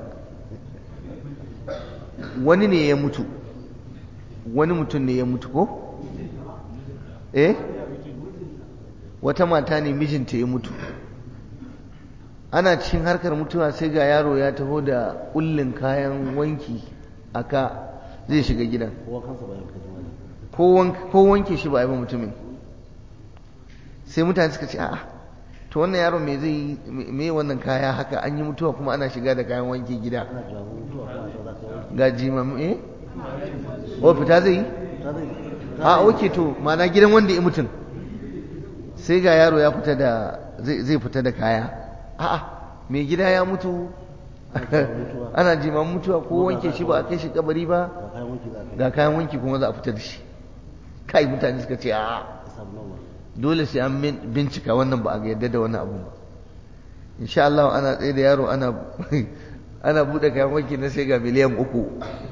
wani ne ya mutu wani mutum ne ya mutu ko eh wata mata ne mijinta ya mutu ana cikin harkar mutuwa sai ga yaro ya taho da kullin kayan wanki aka zai shiga gidan kowa kansa bayan kaji wani ko wank- ko wanke shi ba a yi ba mutumin sai mutane suka ce a'a to wannan yaro me zai yi me me wannan kaya haka an yi mutuwa kuma ana shiga da kayan wanki gida ana jawo mutuwa kuma ta za ta wanke ga jimam eh o fita zai yi ta zai a oke to mana gidan wanda ya mutum sai ga yaro ya fita da zai zai fita da kaya a'a mai gida ya mutu ana jiman mutuwa ko wanke shi ba a kai shi kabari ba ga kayan wanki za ka ga kayan wanki kuma za a fita da shi kai mutane suka ce a'a yi samu nawa dole sai an bin- bincika wannan ba a ga yadda da wannan abu ba insha Allah ana tsaye da yaro ana ana bude kayan wanki na sai ga miliyan uku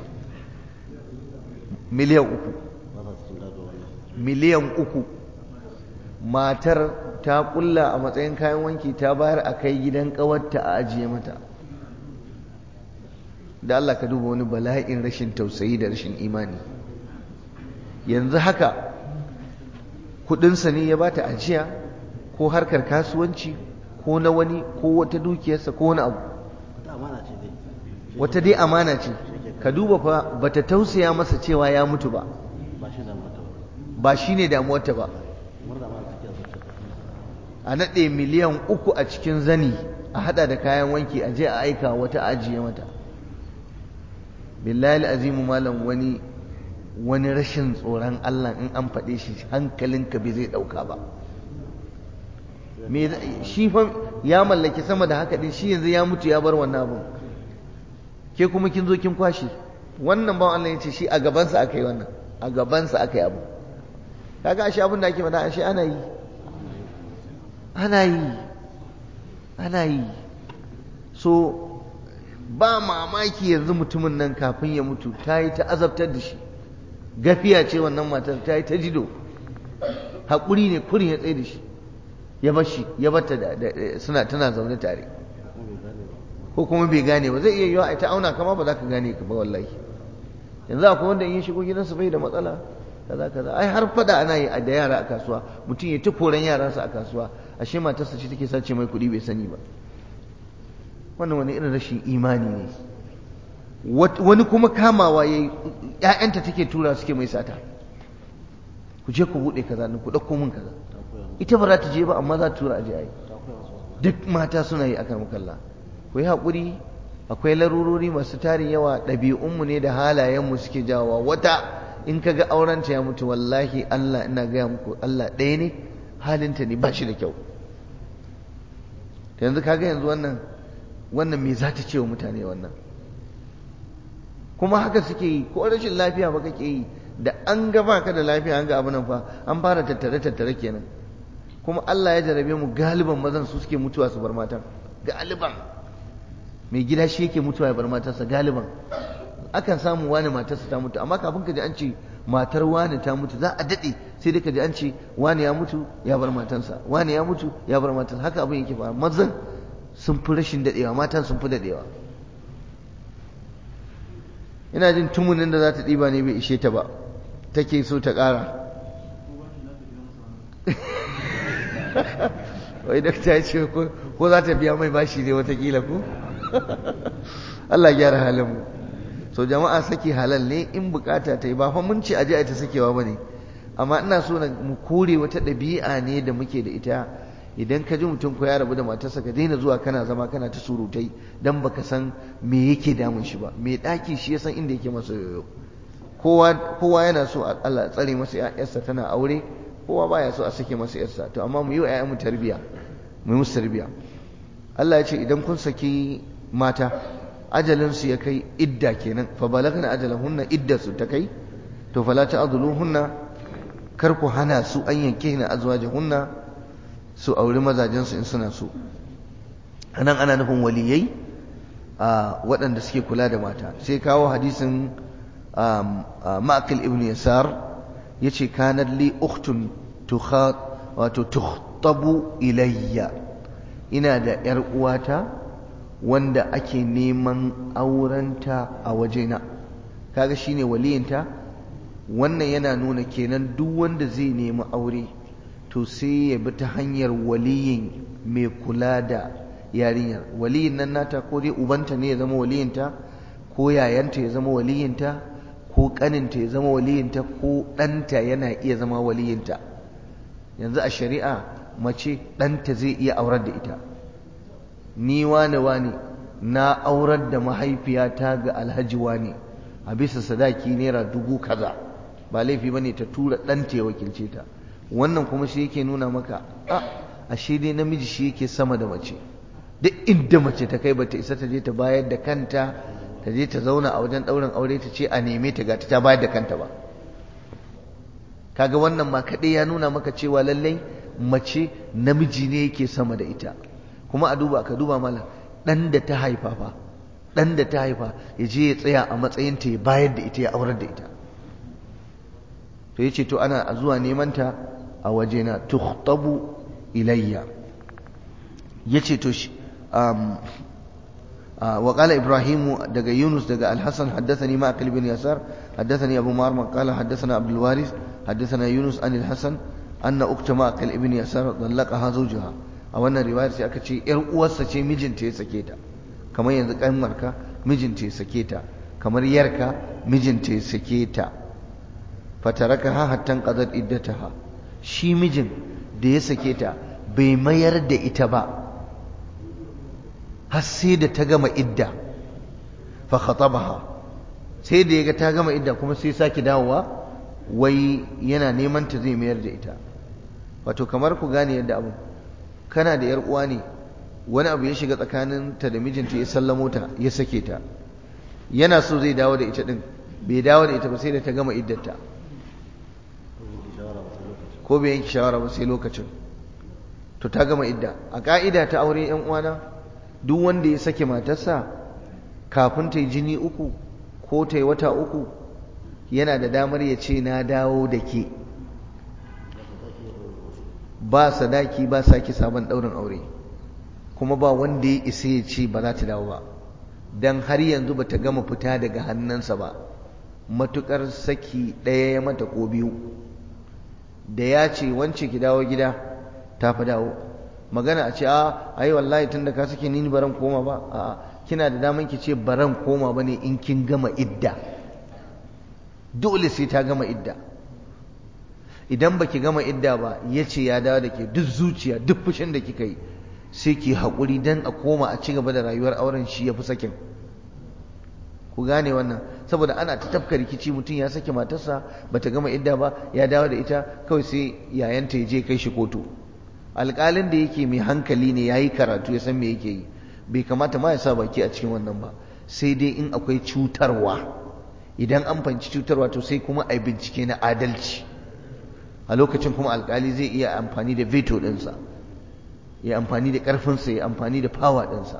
miliyan uku ba za su tun gado wannan miliyan uku matar ta kulla a matsayin kayan wanki ta bayar a kai gidan kawarta a ajiye mata da Allah ka duba wani bala'in rashin tausayi da rashin imani yanzu haka kudinsa ne ya bata ajiya ko harkar kasuwanci ko na wani ko wata dukiyarsa ko wani abu wata amana ce dai wata dai amana ce ka duba fa bata tausaya masa cewa ya mutu ba ba shi da mata ba ba shine damuwarta ba murna ma take a zuciya a naɗe miliyan uku a cikin zani a haɗa da kayan wanki a je a aika wata ajiye mata billahi azimu malam wani wani rashin tsoron Allah in an faɗe shi hankalinka bai zai ɗauka ba me za- shi fa ya mallaki sama da haka din shi yanzu ya mutu ya bar wannan abun ke kuma kin zo kin kwashi wannan bawan Allah ya ce shi a gabansa aka yi wannan a gabansa aka yi abu kaga ashe abin da ake faɗa ashe ana yi ana yi ana yi so ba mamaki yanzu mutumin nan kafin ya mutu ta yi ta azabtar da shi gafiya ce wannan matar ta yi ta jido haƙuri ne kurin ya tsaye da shi ya bar shi ya bar ta da da- suna tana zaune tare kuma bai gane ba ko kuma bai gane ba zai iya yiwa a ta auna kama ba za ka gane ka ba wallahi yanzu akwai wanda in ya shigo gidansa bai da matsala kaza kaza ai har fada ana yi da yara a kasuwa mutum ya ta koran yaransa a kasuwa ashe matarsa ce take sace mai kuɗi bai sani ba wannan wani irin rashin imani ne Wat- wani kuma kamawa yayi ƴaƴanta take tura suke mai sata ku je ku buɗe kaza ku ɗauko min kaza ta koya musu ita ba za ta je ba amma za ta tura a je a yi ta koya musu wannan duk mata suna yi akan makalla ku yi haƙuri akwai larurori masu tarin yawa ɗabi'unmu ne da halayenmu suke jawowa wata in ka ga aurenta ya mutu wallahi Allah ina gaya muku Allah ɗaya ne halinta ne ba shi da kyau yanzu kaga yanzu wannan wannan me za ta ce wa mutane wannan kuma haka suke yi ko rashin lafiya ba kake yi da an ga baka da lafiya an ga abu nan fa an fara tattare tattare kenan kuma Allah ya jarabe mu galiban mazan su suke mutuwa su bar matan galiban mai gida shi yake mutuwa ya bar matarsa galiban akan samu wani matarsa ta mutu amma kafin ka ji an ce matar wani ta mutu za a daɗe sai dai ka ji an ce wani ya mutu ya bar matansa wani ya mutu ya bar matansa haka abin yake fara mazan sun fi rashin daɗewa matan sun fi daɗewa ina jin tumunin da za ta ɗiba ne bai ishe ta ba take so ta ƙara wai dakta ya ce ko za ta biya mai bashi ne watakila ko Allah gyara halin mu so jama'a saki halal ne in bukata ta yi ba fa mun ce aje a ta sakewa bane amma ina so na mu kore wata ɗabi'a ne da muke da ita idan ka ji mutum ko ya rabu da matarsa ka daina zuwa kana zama kana ta surutai dan baka san me yake damun shi ba me daki shi ya san inda yake masa yoyo kowa kowa yana so Allah tsare masa yarsa tana aure kowa baya so a sake masa yarsa to amma mu yi wa ƴaƴanmu tarbiya mu yi musu tarbiya Allah ya ce idan kun saki mata ajalin su ya kai idda kenan fa balagna ajalahunna idda su ta kai to fala ta'dhuluhunna kar ku hana su an yanke na azwajahunna su auri mazajen su in suna so anan ana nufin waliyai a waɗanda suke kula da mata sai kawo hadisin ma'akil ibn yasar yace kanat li ukhtun tukhat wato tukhtabu ilayya ina da yar uwata wanda ake neman aurenta a wajena kaga shine waliyinta wannan yana nuna kenan duk wanda zai nemi aure to sai ya bi ta hanyar waliyin mai kula da yarinyar waliyin nan nata ko dai ubanta ne ya zama waliyinta ko yayanta ya zama waliyinta ko kaninta ya zama waliyinta ko ɗanta yana iya zama waliyinta yanzu a shari'a mace ɗanta zai iya aurar da ita ni wane wane na aurar da mahaifiyata ga alhaji wane a bisa sadaki naira dubu kaza ba laifi ba ne ta tura ɗanta ya wakilce ta wannan kuma shi yake nuna maka a ashe dai namiji shi yake sama da mace duk inda mace ta kai bata isa ta je ta bayar da kanta ta je ta zauna a wajen ɗaurin aure ta ce a neme ta ga ta bayar da kanta ba kaga wannan ma kaɗai ya nuna maka cewa lallai mace namiji ne yake sama da ita kuma a duba ka duba malam ɗan da ta haifa fa ɗan da ta haifa ya je ya tsaya a matsayin ta ya bayar da ita ya aurar da ita to yace to ana zuwa neman ta a wajena tukhtabu ilayya yace to um, وقال إبراهيم دقى يونس دقى الحسن حدثني معقل بن يسار حدثني أبو مارمر قال حدثنا عبد الوارث حدثنا يونس عن الحسن أن أخت معقل ابن يسار طلقها زوجها أو أن رواية سيأكد إر أوسا شيء مجن تي سكيتا كما ينزق أمرك مجن تي سكيتا كما يركا مجن تي سكيتا فتركها حتى انقضت إدتها شي مجن da ya sake ta bai mayar da ita ba har sai da ta gama idda fa khatabaha sai da yaga ta gama idda kuma sai sake dawowa wai yana neman ta zai mayar da ita wato kamar ku gane yadda abu kana da yar uwa ne wani abu ya shiga tsakanin ta da mijinta ya sallamo ta ya sake ta yana so zai dawo da ita din bai dawo da ita ba sai da ta gama iddarta ko bai yanke shawara ba sai lokacin to ta gama idda a ka'ida ta aure yan uwana duk wanda ya sake matarsa kafin ta yi jini uku ko ta yi wata uku yana da damar ya ce na dawo da ke ba sadaki ba sake sabon ɗaurin aure kuma ba wanda ya isa ya ce ba za ta dawo ba don har yanzu ba ta gama fita daga hannunsa ba matukar saki ɗaya ya mata ko biyu da ya ce wance ki dawo gida ta fi dawo magana a ce a ai wallahi tunda ka sake ni baran koma ba a kina da daman ki ce baran koma bane in kin gama idda dole sai ta gama idda idan baki gama idda ba yace ya dawo da ke duk zuciya duk fushin da kika yi sai ki haƙuri dan a koma a ci gaba da rayuwar auren shi ya fi sakin ku gane wannan saboda ana ta tafka rikici mutum ya sake matarsa bata gama idda ba ya dawo da ita kawai sai yayanta ya je kai shi kotu alƙalin da yake mai hankali ne ya yi karatu ya san me yake yi bai kamata ma ya sa baki a cikin wannan ba sai dai in akwai cutarwa idan an fanci cutarwa to sai kuma a bincike na adalci a lokacin kuma alƙali zai iya amfani da veto ɗinsa ya amfani da ƙarfinsa ya amfani da fawa ɗinsa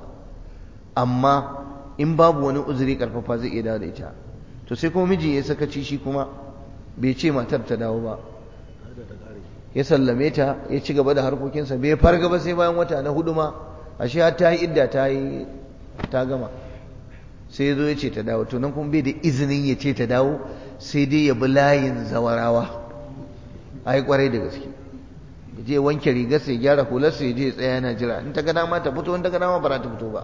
amma in babu wani uzuri ƙarfafa zai iya dawo da ita to sai kuma miji ya sakaci shi kuma bai ce matar ta dawo ba ya sallame ta ya ci gaba da harkokinsa bai farga ba sai bayan wata na hudu ma ashe har ta yi idda ta yi ta gama sai ya zo ya ce ta dawo to nan kuma bai da izinin ya ce ta dawo sai dai ya bi layin zawarawa a yi kwarai da gaske ya je wanke rigarsa ya gyara hularsa ya je ya tsaya yana jira in ta ga dama ta fito in ta ga dama ba za ta fito ba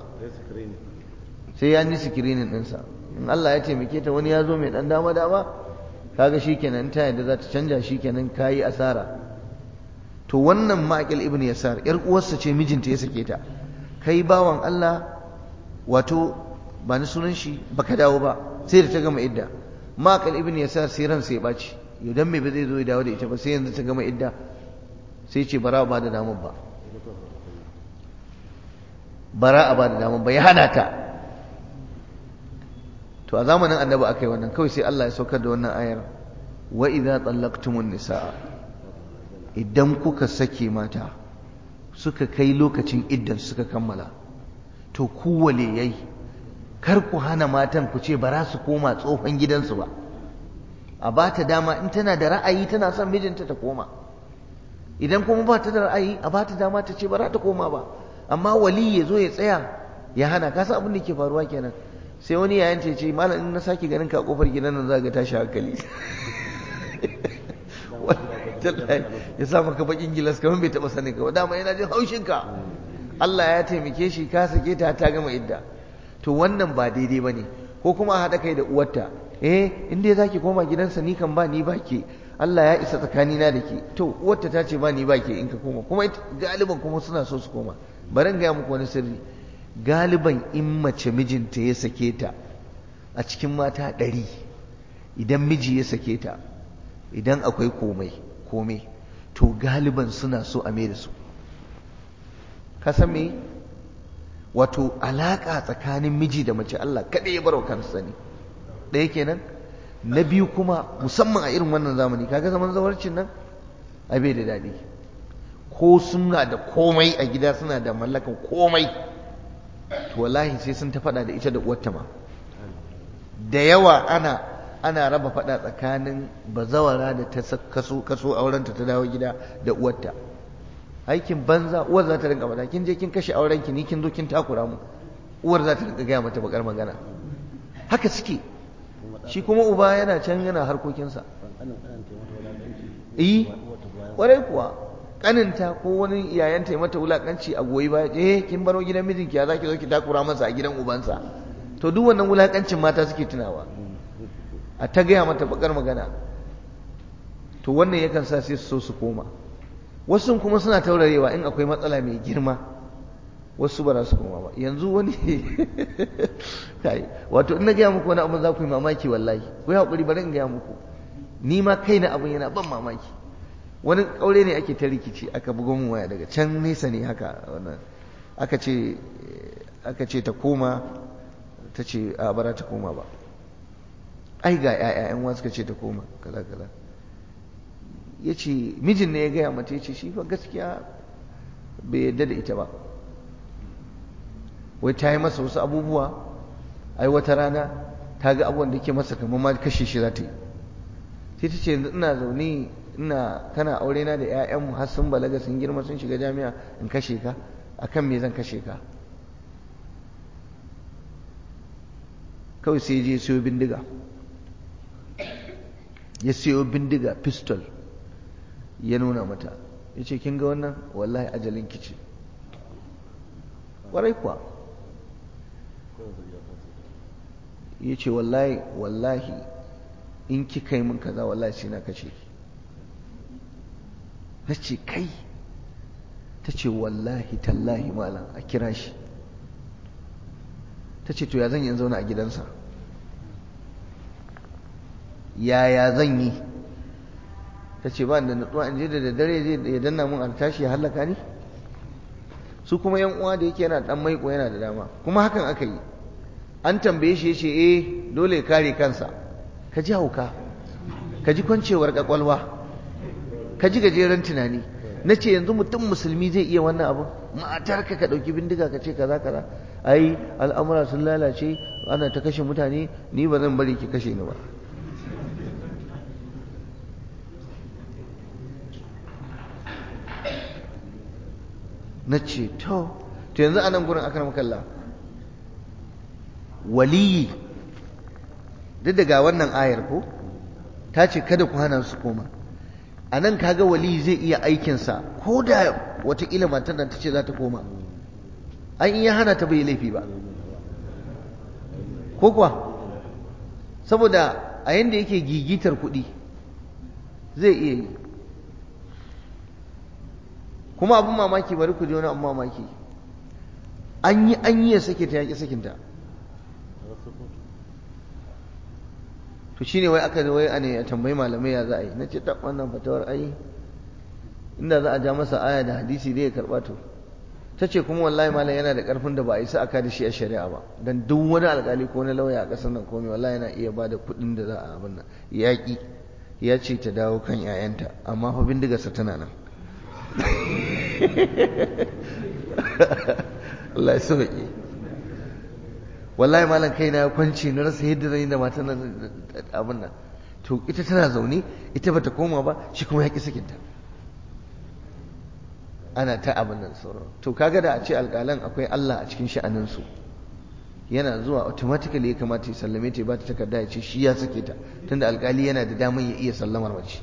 sai ya yi sikirinin ɗinsa in Allah ya taimake ta wani ya zo mai ɗan dama dama kaga shikenan ta yadda za ta canja shikenan kayi asara to wannan ma'aqil ibn yasar yar uwarsa ce mijinta ya sake ta kai bawan Allah wato ba ni sunan shi baka dawo ba sai da ta gama idda ma'aqil ibn yasar sai ran sai baci yau dan me ba zai zo ya dawo da ita ba sai yanzu ta gama idda sai ce bara ba da damar ba bara a ba da damar ba ya hana ta to a zamanin annabi aka yi wannan kawai sai Allah ya saukar da wannan ayar wa idza tallaqtumun nisaa idan kuka sake mata suka kai lokacin iddan suka kammala to ku waliyai kar ku hana matan ku ce ba za su koma tsohon gidansu ba a ba ta dama in tana da ra'ayi tana son mijinta ta koma idan kuma ba ta da ra'ayi a ba ta dama ta ce ba za ta koma ba amma wali ya zo ya tsaya ya hana ka san abin da ke faruwa kenan sai wani yayan ce ce malam in na sake ganin ka kofar gidan nan za ga tashi hankali ya sa maka bakin gilas kamar bai taba sanin ka ba dama yana jin haushin ka Allah ya taimake shi ka sake ta ta gama idda to wannan ba daidai bane ko kuma a haɗa kai da uwarta eh in dai zaki koma gidansa ni kan ba ni ba ke Allah ya isa tsakanina da ke to uwarta ta ce ba ni ba ke in ka koma kuma galiban kuma suna so su koma bari in gaya muku wani sirri galiban in mace mijinta ya sake ta a cikin mata ɗari idan miji ya sake ta idan akwai komai komai to galiban suna so a da su ka san me wato alaƙa tsakanin miji da mace Allah kaɗai ya barwa kansa sani ɗaya kenan na biyu kuma musamman a irin wannan zamani kaga zaman zawarcin nan a bai da daɗi ko suna da komai a gida suna da mallakan komai to wallahi sai sun ta faɗa da ita da uwarta ma da yawa ana ana raba faɗa tsakanin bazawara da ta kaso kaso aurenta ta dawo gida da uwarta aikin banza uwar za ta rinka faɗa kin je kin kashe auren ki ni kin zo kin takura mu uwar za ta rinka gaya mata bakar magana haka suke shi kuma uba yana can yana harkokinsa eh kwarai kuwa kaninta ko wani yayanta ya mata wulakanci a goyi baya eh kin baro gidan mijinki ya zaki zo ki takura masa a gidan ubansa to duk wannan wulakancin mata suke tunawa a ta gaya mata bakar magana to wannan yakan sa sai su so su koma wasu kuma suna taurarewa in akwai matsala mai girma wasu ba za su koma ba yanzu wani kai wato in na gaya muku wani abin za ku yi mamaki wallahi ku yi haƙuri bari in gaya muku ni ma kaina abin yana ban mamaki wani ƙaure ne ake ta rikici aka bugo mu waya daga can nesa ne haka wannan aka ce aka ce ta koma ta ce a bara ta koma ba ai ga ƴaƴa ƴan suka ce ta koma kaza kaza ya ce mijin ne ya gaya mata ya ce shi fa gaskiya bai yadda da ita ba wai ta yi masa wasu abubuwa ai wata rana ta ga abubuwan da ke masa kamar ma kashe shi za ta yi sai ta ce ina zaune ina kana aure na da 'ya'yanmu har sun balaga sun girma sun shiga jami'a in kashe ka akan me zan kashe ka kawai sai je siyo bindiga ya siyo bindiga pistol ya nuna mata ya ce kin ga wannan wallahi ajalin kici ƙwarai kuwa ya ce wallahi wallahi in kika yi min kaza wallahi sai na kashe ki na ce kai ta ce wallahi tallahi malam a kira shi ta ce to ya zan yi zauna a gidansa yaya zan yi ta ce ba da natsuwa in je da daddare zai ya danna mun tashi ya hallaka ni su kuma yan uwa da yake yana dan maiko yana da dama kuma hakan aka yi an tambaye shi yace eh dole ya kare kansa ka ji hauka ka ji kwancewar kwakwalwa ka ji gajeren tunani na ce yanzu mutum musulmi zai iya wannan abu matarka ka ɗauki bindiga ka ce kaza kaza ai al'amura sun lalace ana ta kashe mutane ni ba zan bari ki kashe ni ba na ce to to yanzu a nan gurin aka makalla waliyi duk daga wannan ayar ko ta ce kada ku hana su koma a nan kaga waliyi zai iya aikinsa ko da watakila matar nan ta ce za ta koma an iya hana ta bai laifi ba ko kuwa saboda a yanda yake gigitar kuɗi zai iya yi kuma abin mamaki bari ku je wani abin mamaki an yi an yi ya sake ta yaƙi sakinta to shine wai aka wai a ne a tambayi malamai ya za a yi na ce ta wannan fatawar ai inda za a ja masa aya da hadisi zai karɓa to ta ce kuma wallahi malam yana da ƙarfin da ba a yi sa aka da shi a shari'a ba dan duk wani alƙali ko na lauya a ƙasar nan komai wallahi yana iya ba da kuɗin da za a abin nan yaƙi ya ce ta dawo kan 'ya'yanta amma fa bindigarsa tana nan Allah ya sauke wallahi malam kai na kwanci na rasa yadda zan yi da matan nan abin nan to ita tana zaune ita bata koma ba shi kuma ya ki sakinta ana ta abin nan sauran to kaga da a ce alƙalan akwai Allah a cikin sha'aninsu yana zuwa automatically ya kamata ya sallame ta ba ta takarda ya ce shi ya sake ta tunda alƙali yana da damar ya iya sallamar mace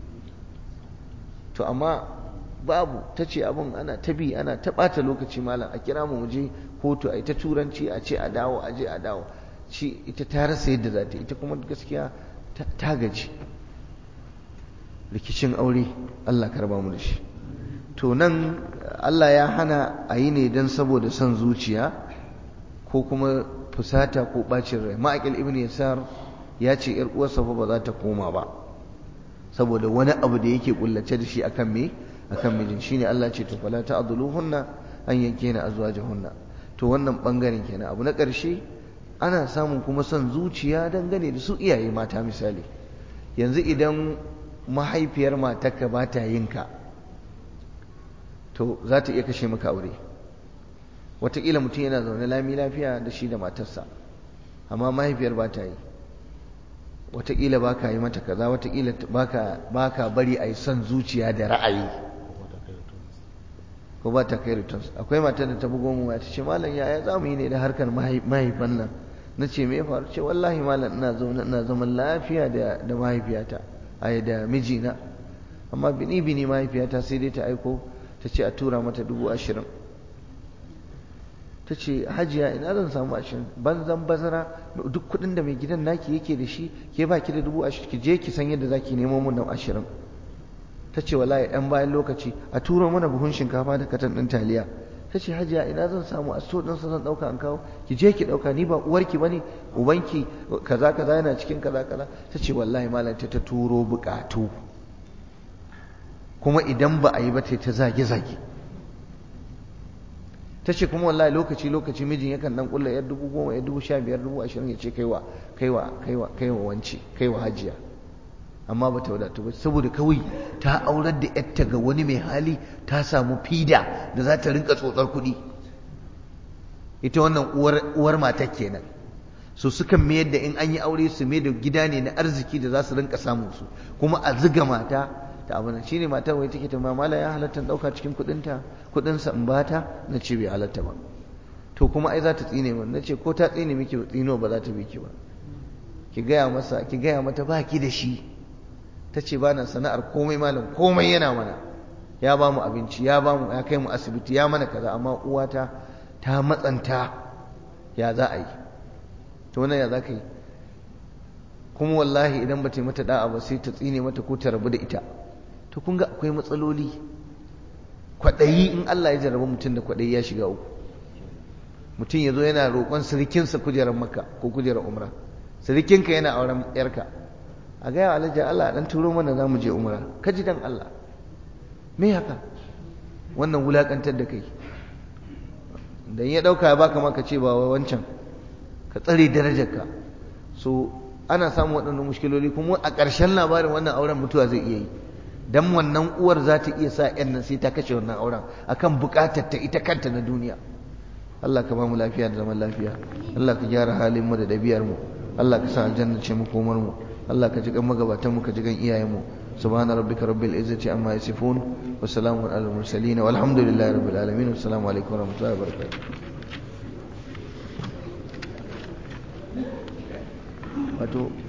to amma babu ta ce abin ana ta bi ana ta ɓata lokaci malam a kira mu je kotu a ta turanci a ce a dawo a je a dawo shi ita ta rasa yadda za ta ita kuma gaskiya ta gaji rikicin aure Allah ka raba mu da shi to nan Allah ya hana a yi ne don saboda son zuciya ko kuma fusata ko bacin rai ma'aikil ibn yasar ya ce yar uwarsa fa ba za ta koma ba saboda wani abu da yake kullace da shi akan me akan mijin shine Allah ce to fala ta'dhuluhunna an yankena azwajahunna to wannan bangaren kenan abu na ƙarshe ana samun kuma son zuciya dangane da su iyaye mata misali yanzu idan mahaifiyar matarka ba ta yin ka to za ta iya kashe maka aure wataƙila mutum yana zaune lami lafiya da shi da matarsa amma mahaifiyar ba ta yi wataƙila ba ka yi mata kaza wataƙila ba ka bari a yi son zuciya da ra'ayi ko ba ta kai returns akwai matar da ta bugo mu ta ce malam yaya za mu yi ne da harkar mahaifan nan na ce me faru ce wallahi malam ina zaune ina zaman lafiya da da mahaifiyata ai da mijina amma bini bini mahaifiyata sai dai ta aiko ta ce a tura mata dubu ashirin ta ce hajiya ina zan samu ashirin banzan bazara duk kuɗin da mai gidan naki yake da shi ke ba ki da dubu ashirin ki je ki san yadda za ki nemo mun nan ashirin ta ce wallahi ɗan bayan lokaci a turo mana buhun shinkafa da katan ɗin taliya ta ce hajiya ina zan samu a so ɗinsa zan ɗauka an kawo ki je ki ɗauka ni ba uwarki ba ne ubanki kaza kaza yana cikin kaza kaza ta ce wallahi malam ta ta turo buƙatu kuma idan ba a yi ba ta zage zage ta ce kuma wallahi lokaci lokaci mijin yakan dan kulla yar dubu goma yar dubu sha biyar dubu ashirin ya ce kaiwa kaiwa kaiwa kaiwa wance kaiwa hajiya amma bata wadatu ba saboda kawai ta aurar da yarta ga wani mai hali ta samu fida da za ta rinka tsotsar kuɗi ita wannan uwar uwar matar kenan so sukan mayar da in an yi aure su mai da gida ne na arziki da za su rinka samun su kuma a ziga mata ta abu nan shine matar wai take ta mala ya halatta dauka cikin kudinta kudin sa in bata na ce bai halatta ba to kuma ai za ta tsine min nace ko ta tsine miki tsino ba za ta bi ki ba ki gaya masa ki gaya mata ba ki da shi ta ce ba na sana'ar komai malam komai yana mana ya ba mu abinci ya ba mu ya kai mu asibiti ya mana kaza amma uwata ta matsanta ya za a yi to wannan ya za ka yi kuma wallahi idan ba ta yi mata da'a ba sai ta tsine mata ko ta rabu da ita to kun ga akwai matsaloli kwaɗayi in Allah ya jarraba mutum da kwaɗayi ya shiga uku mutum ya zo yana roƙon sirikinsa kujerar makka ko kujerar umra sirikinka yana auren yarka a gaya alhaji Allah dan turo mana za mu je umra ka ji dan Allah me haka wannan wulakantar da kai dan ya dauka ya baka maka ce ba wancan ka tsare darajarka so ana samun waɗannan mushkiloli kuma a ƙarshen labarin wannan auren mutuwa zai iya yi dan wannan uwar za ta iya sa ƴan nan sai ta kashe wannan auren akan buƙatar ta ita kanta na duniya Allah ka ba mu lafiya da zaman lafiya Allah ka gyara halin mu da ɗabi'ar mu Allah ka sa aljanna ce mu komar mu Allah ka ji kan magabatan mu ka ji kan iyayen mu subhana rabbika rabbil izzati amma yasifun wa salamun alal mursalin walhamdulillahi rabbil alamin assalamu alaikum wa rahmatullahi wa barakatuh wato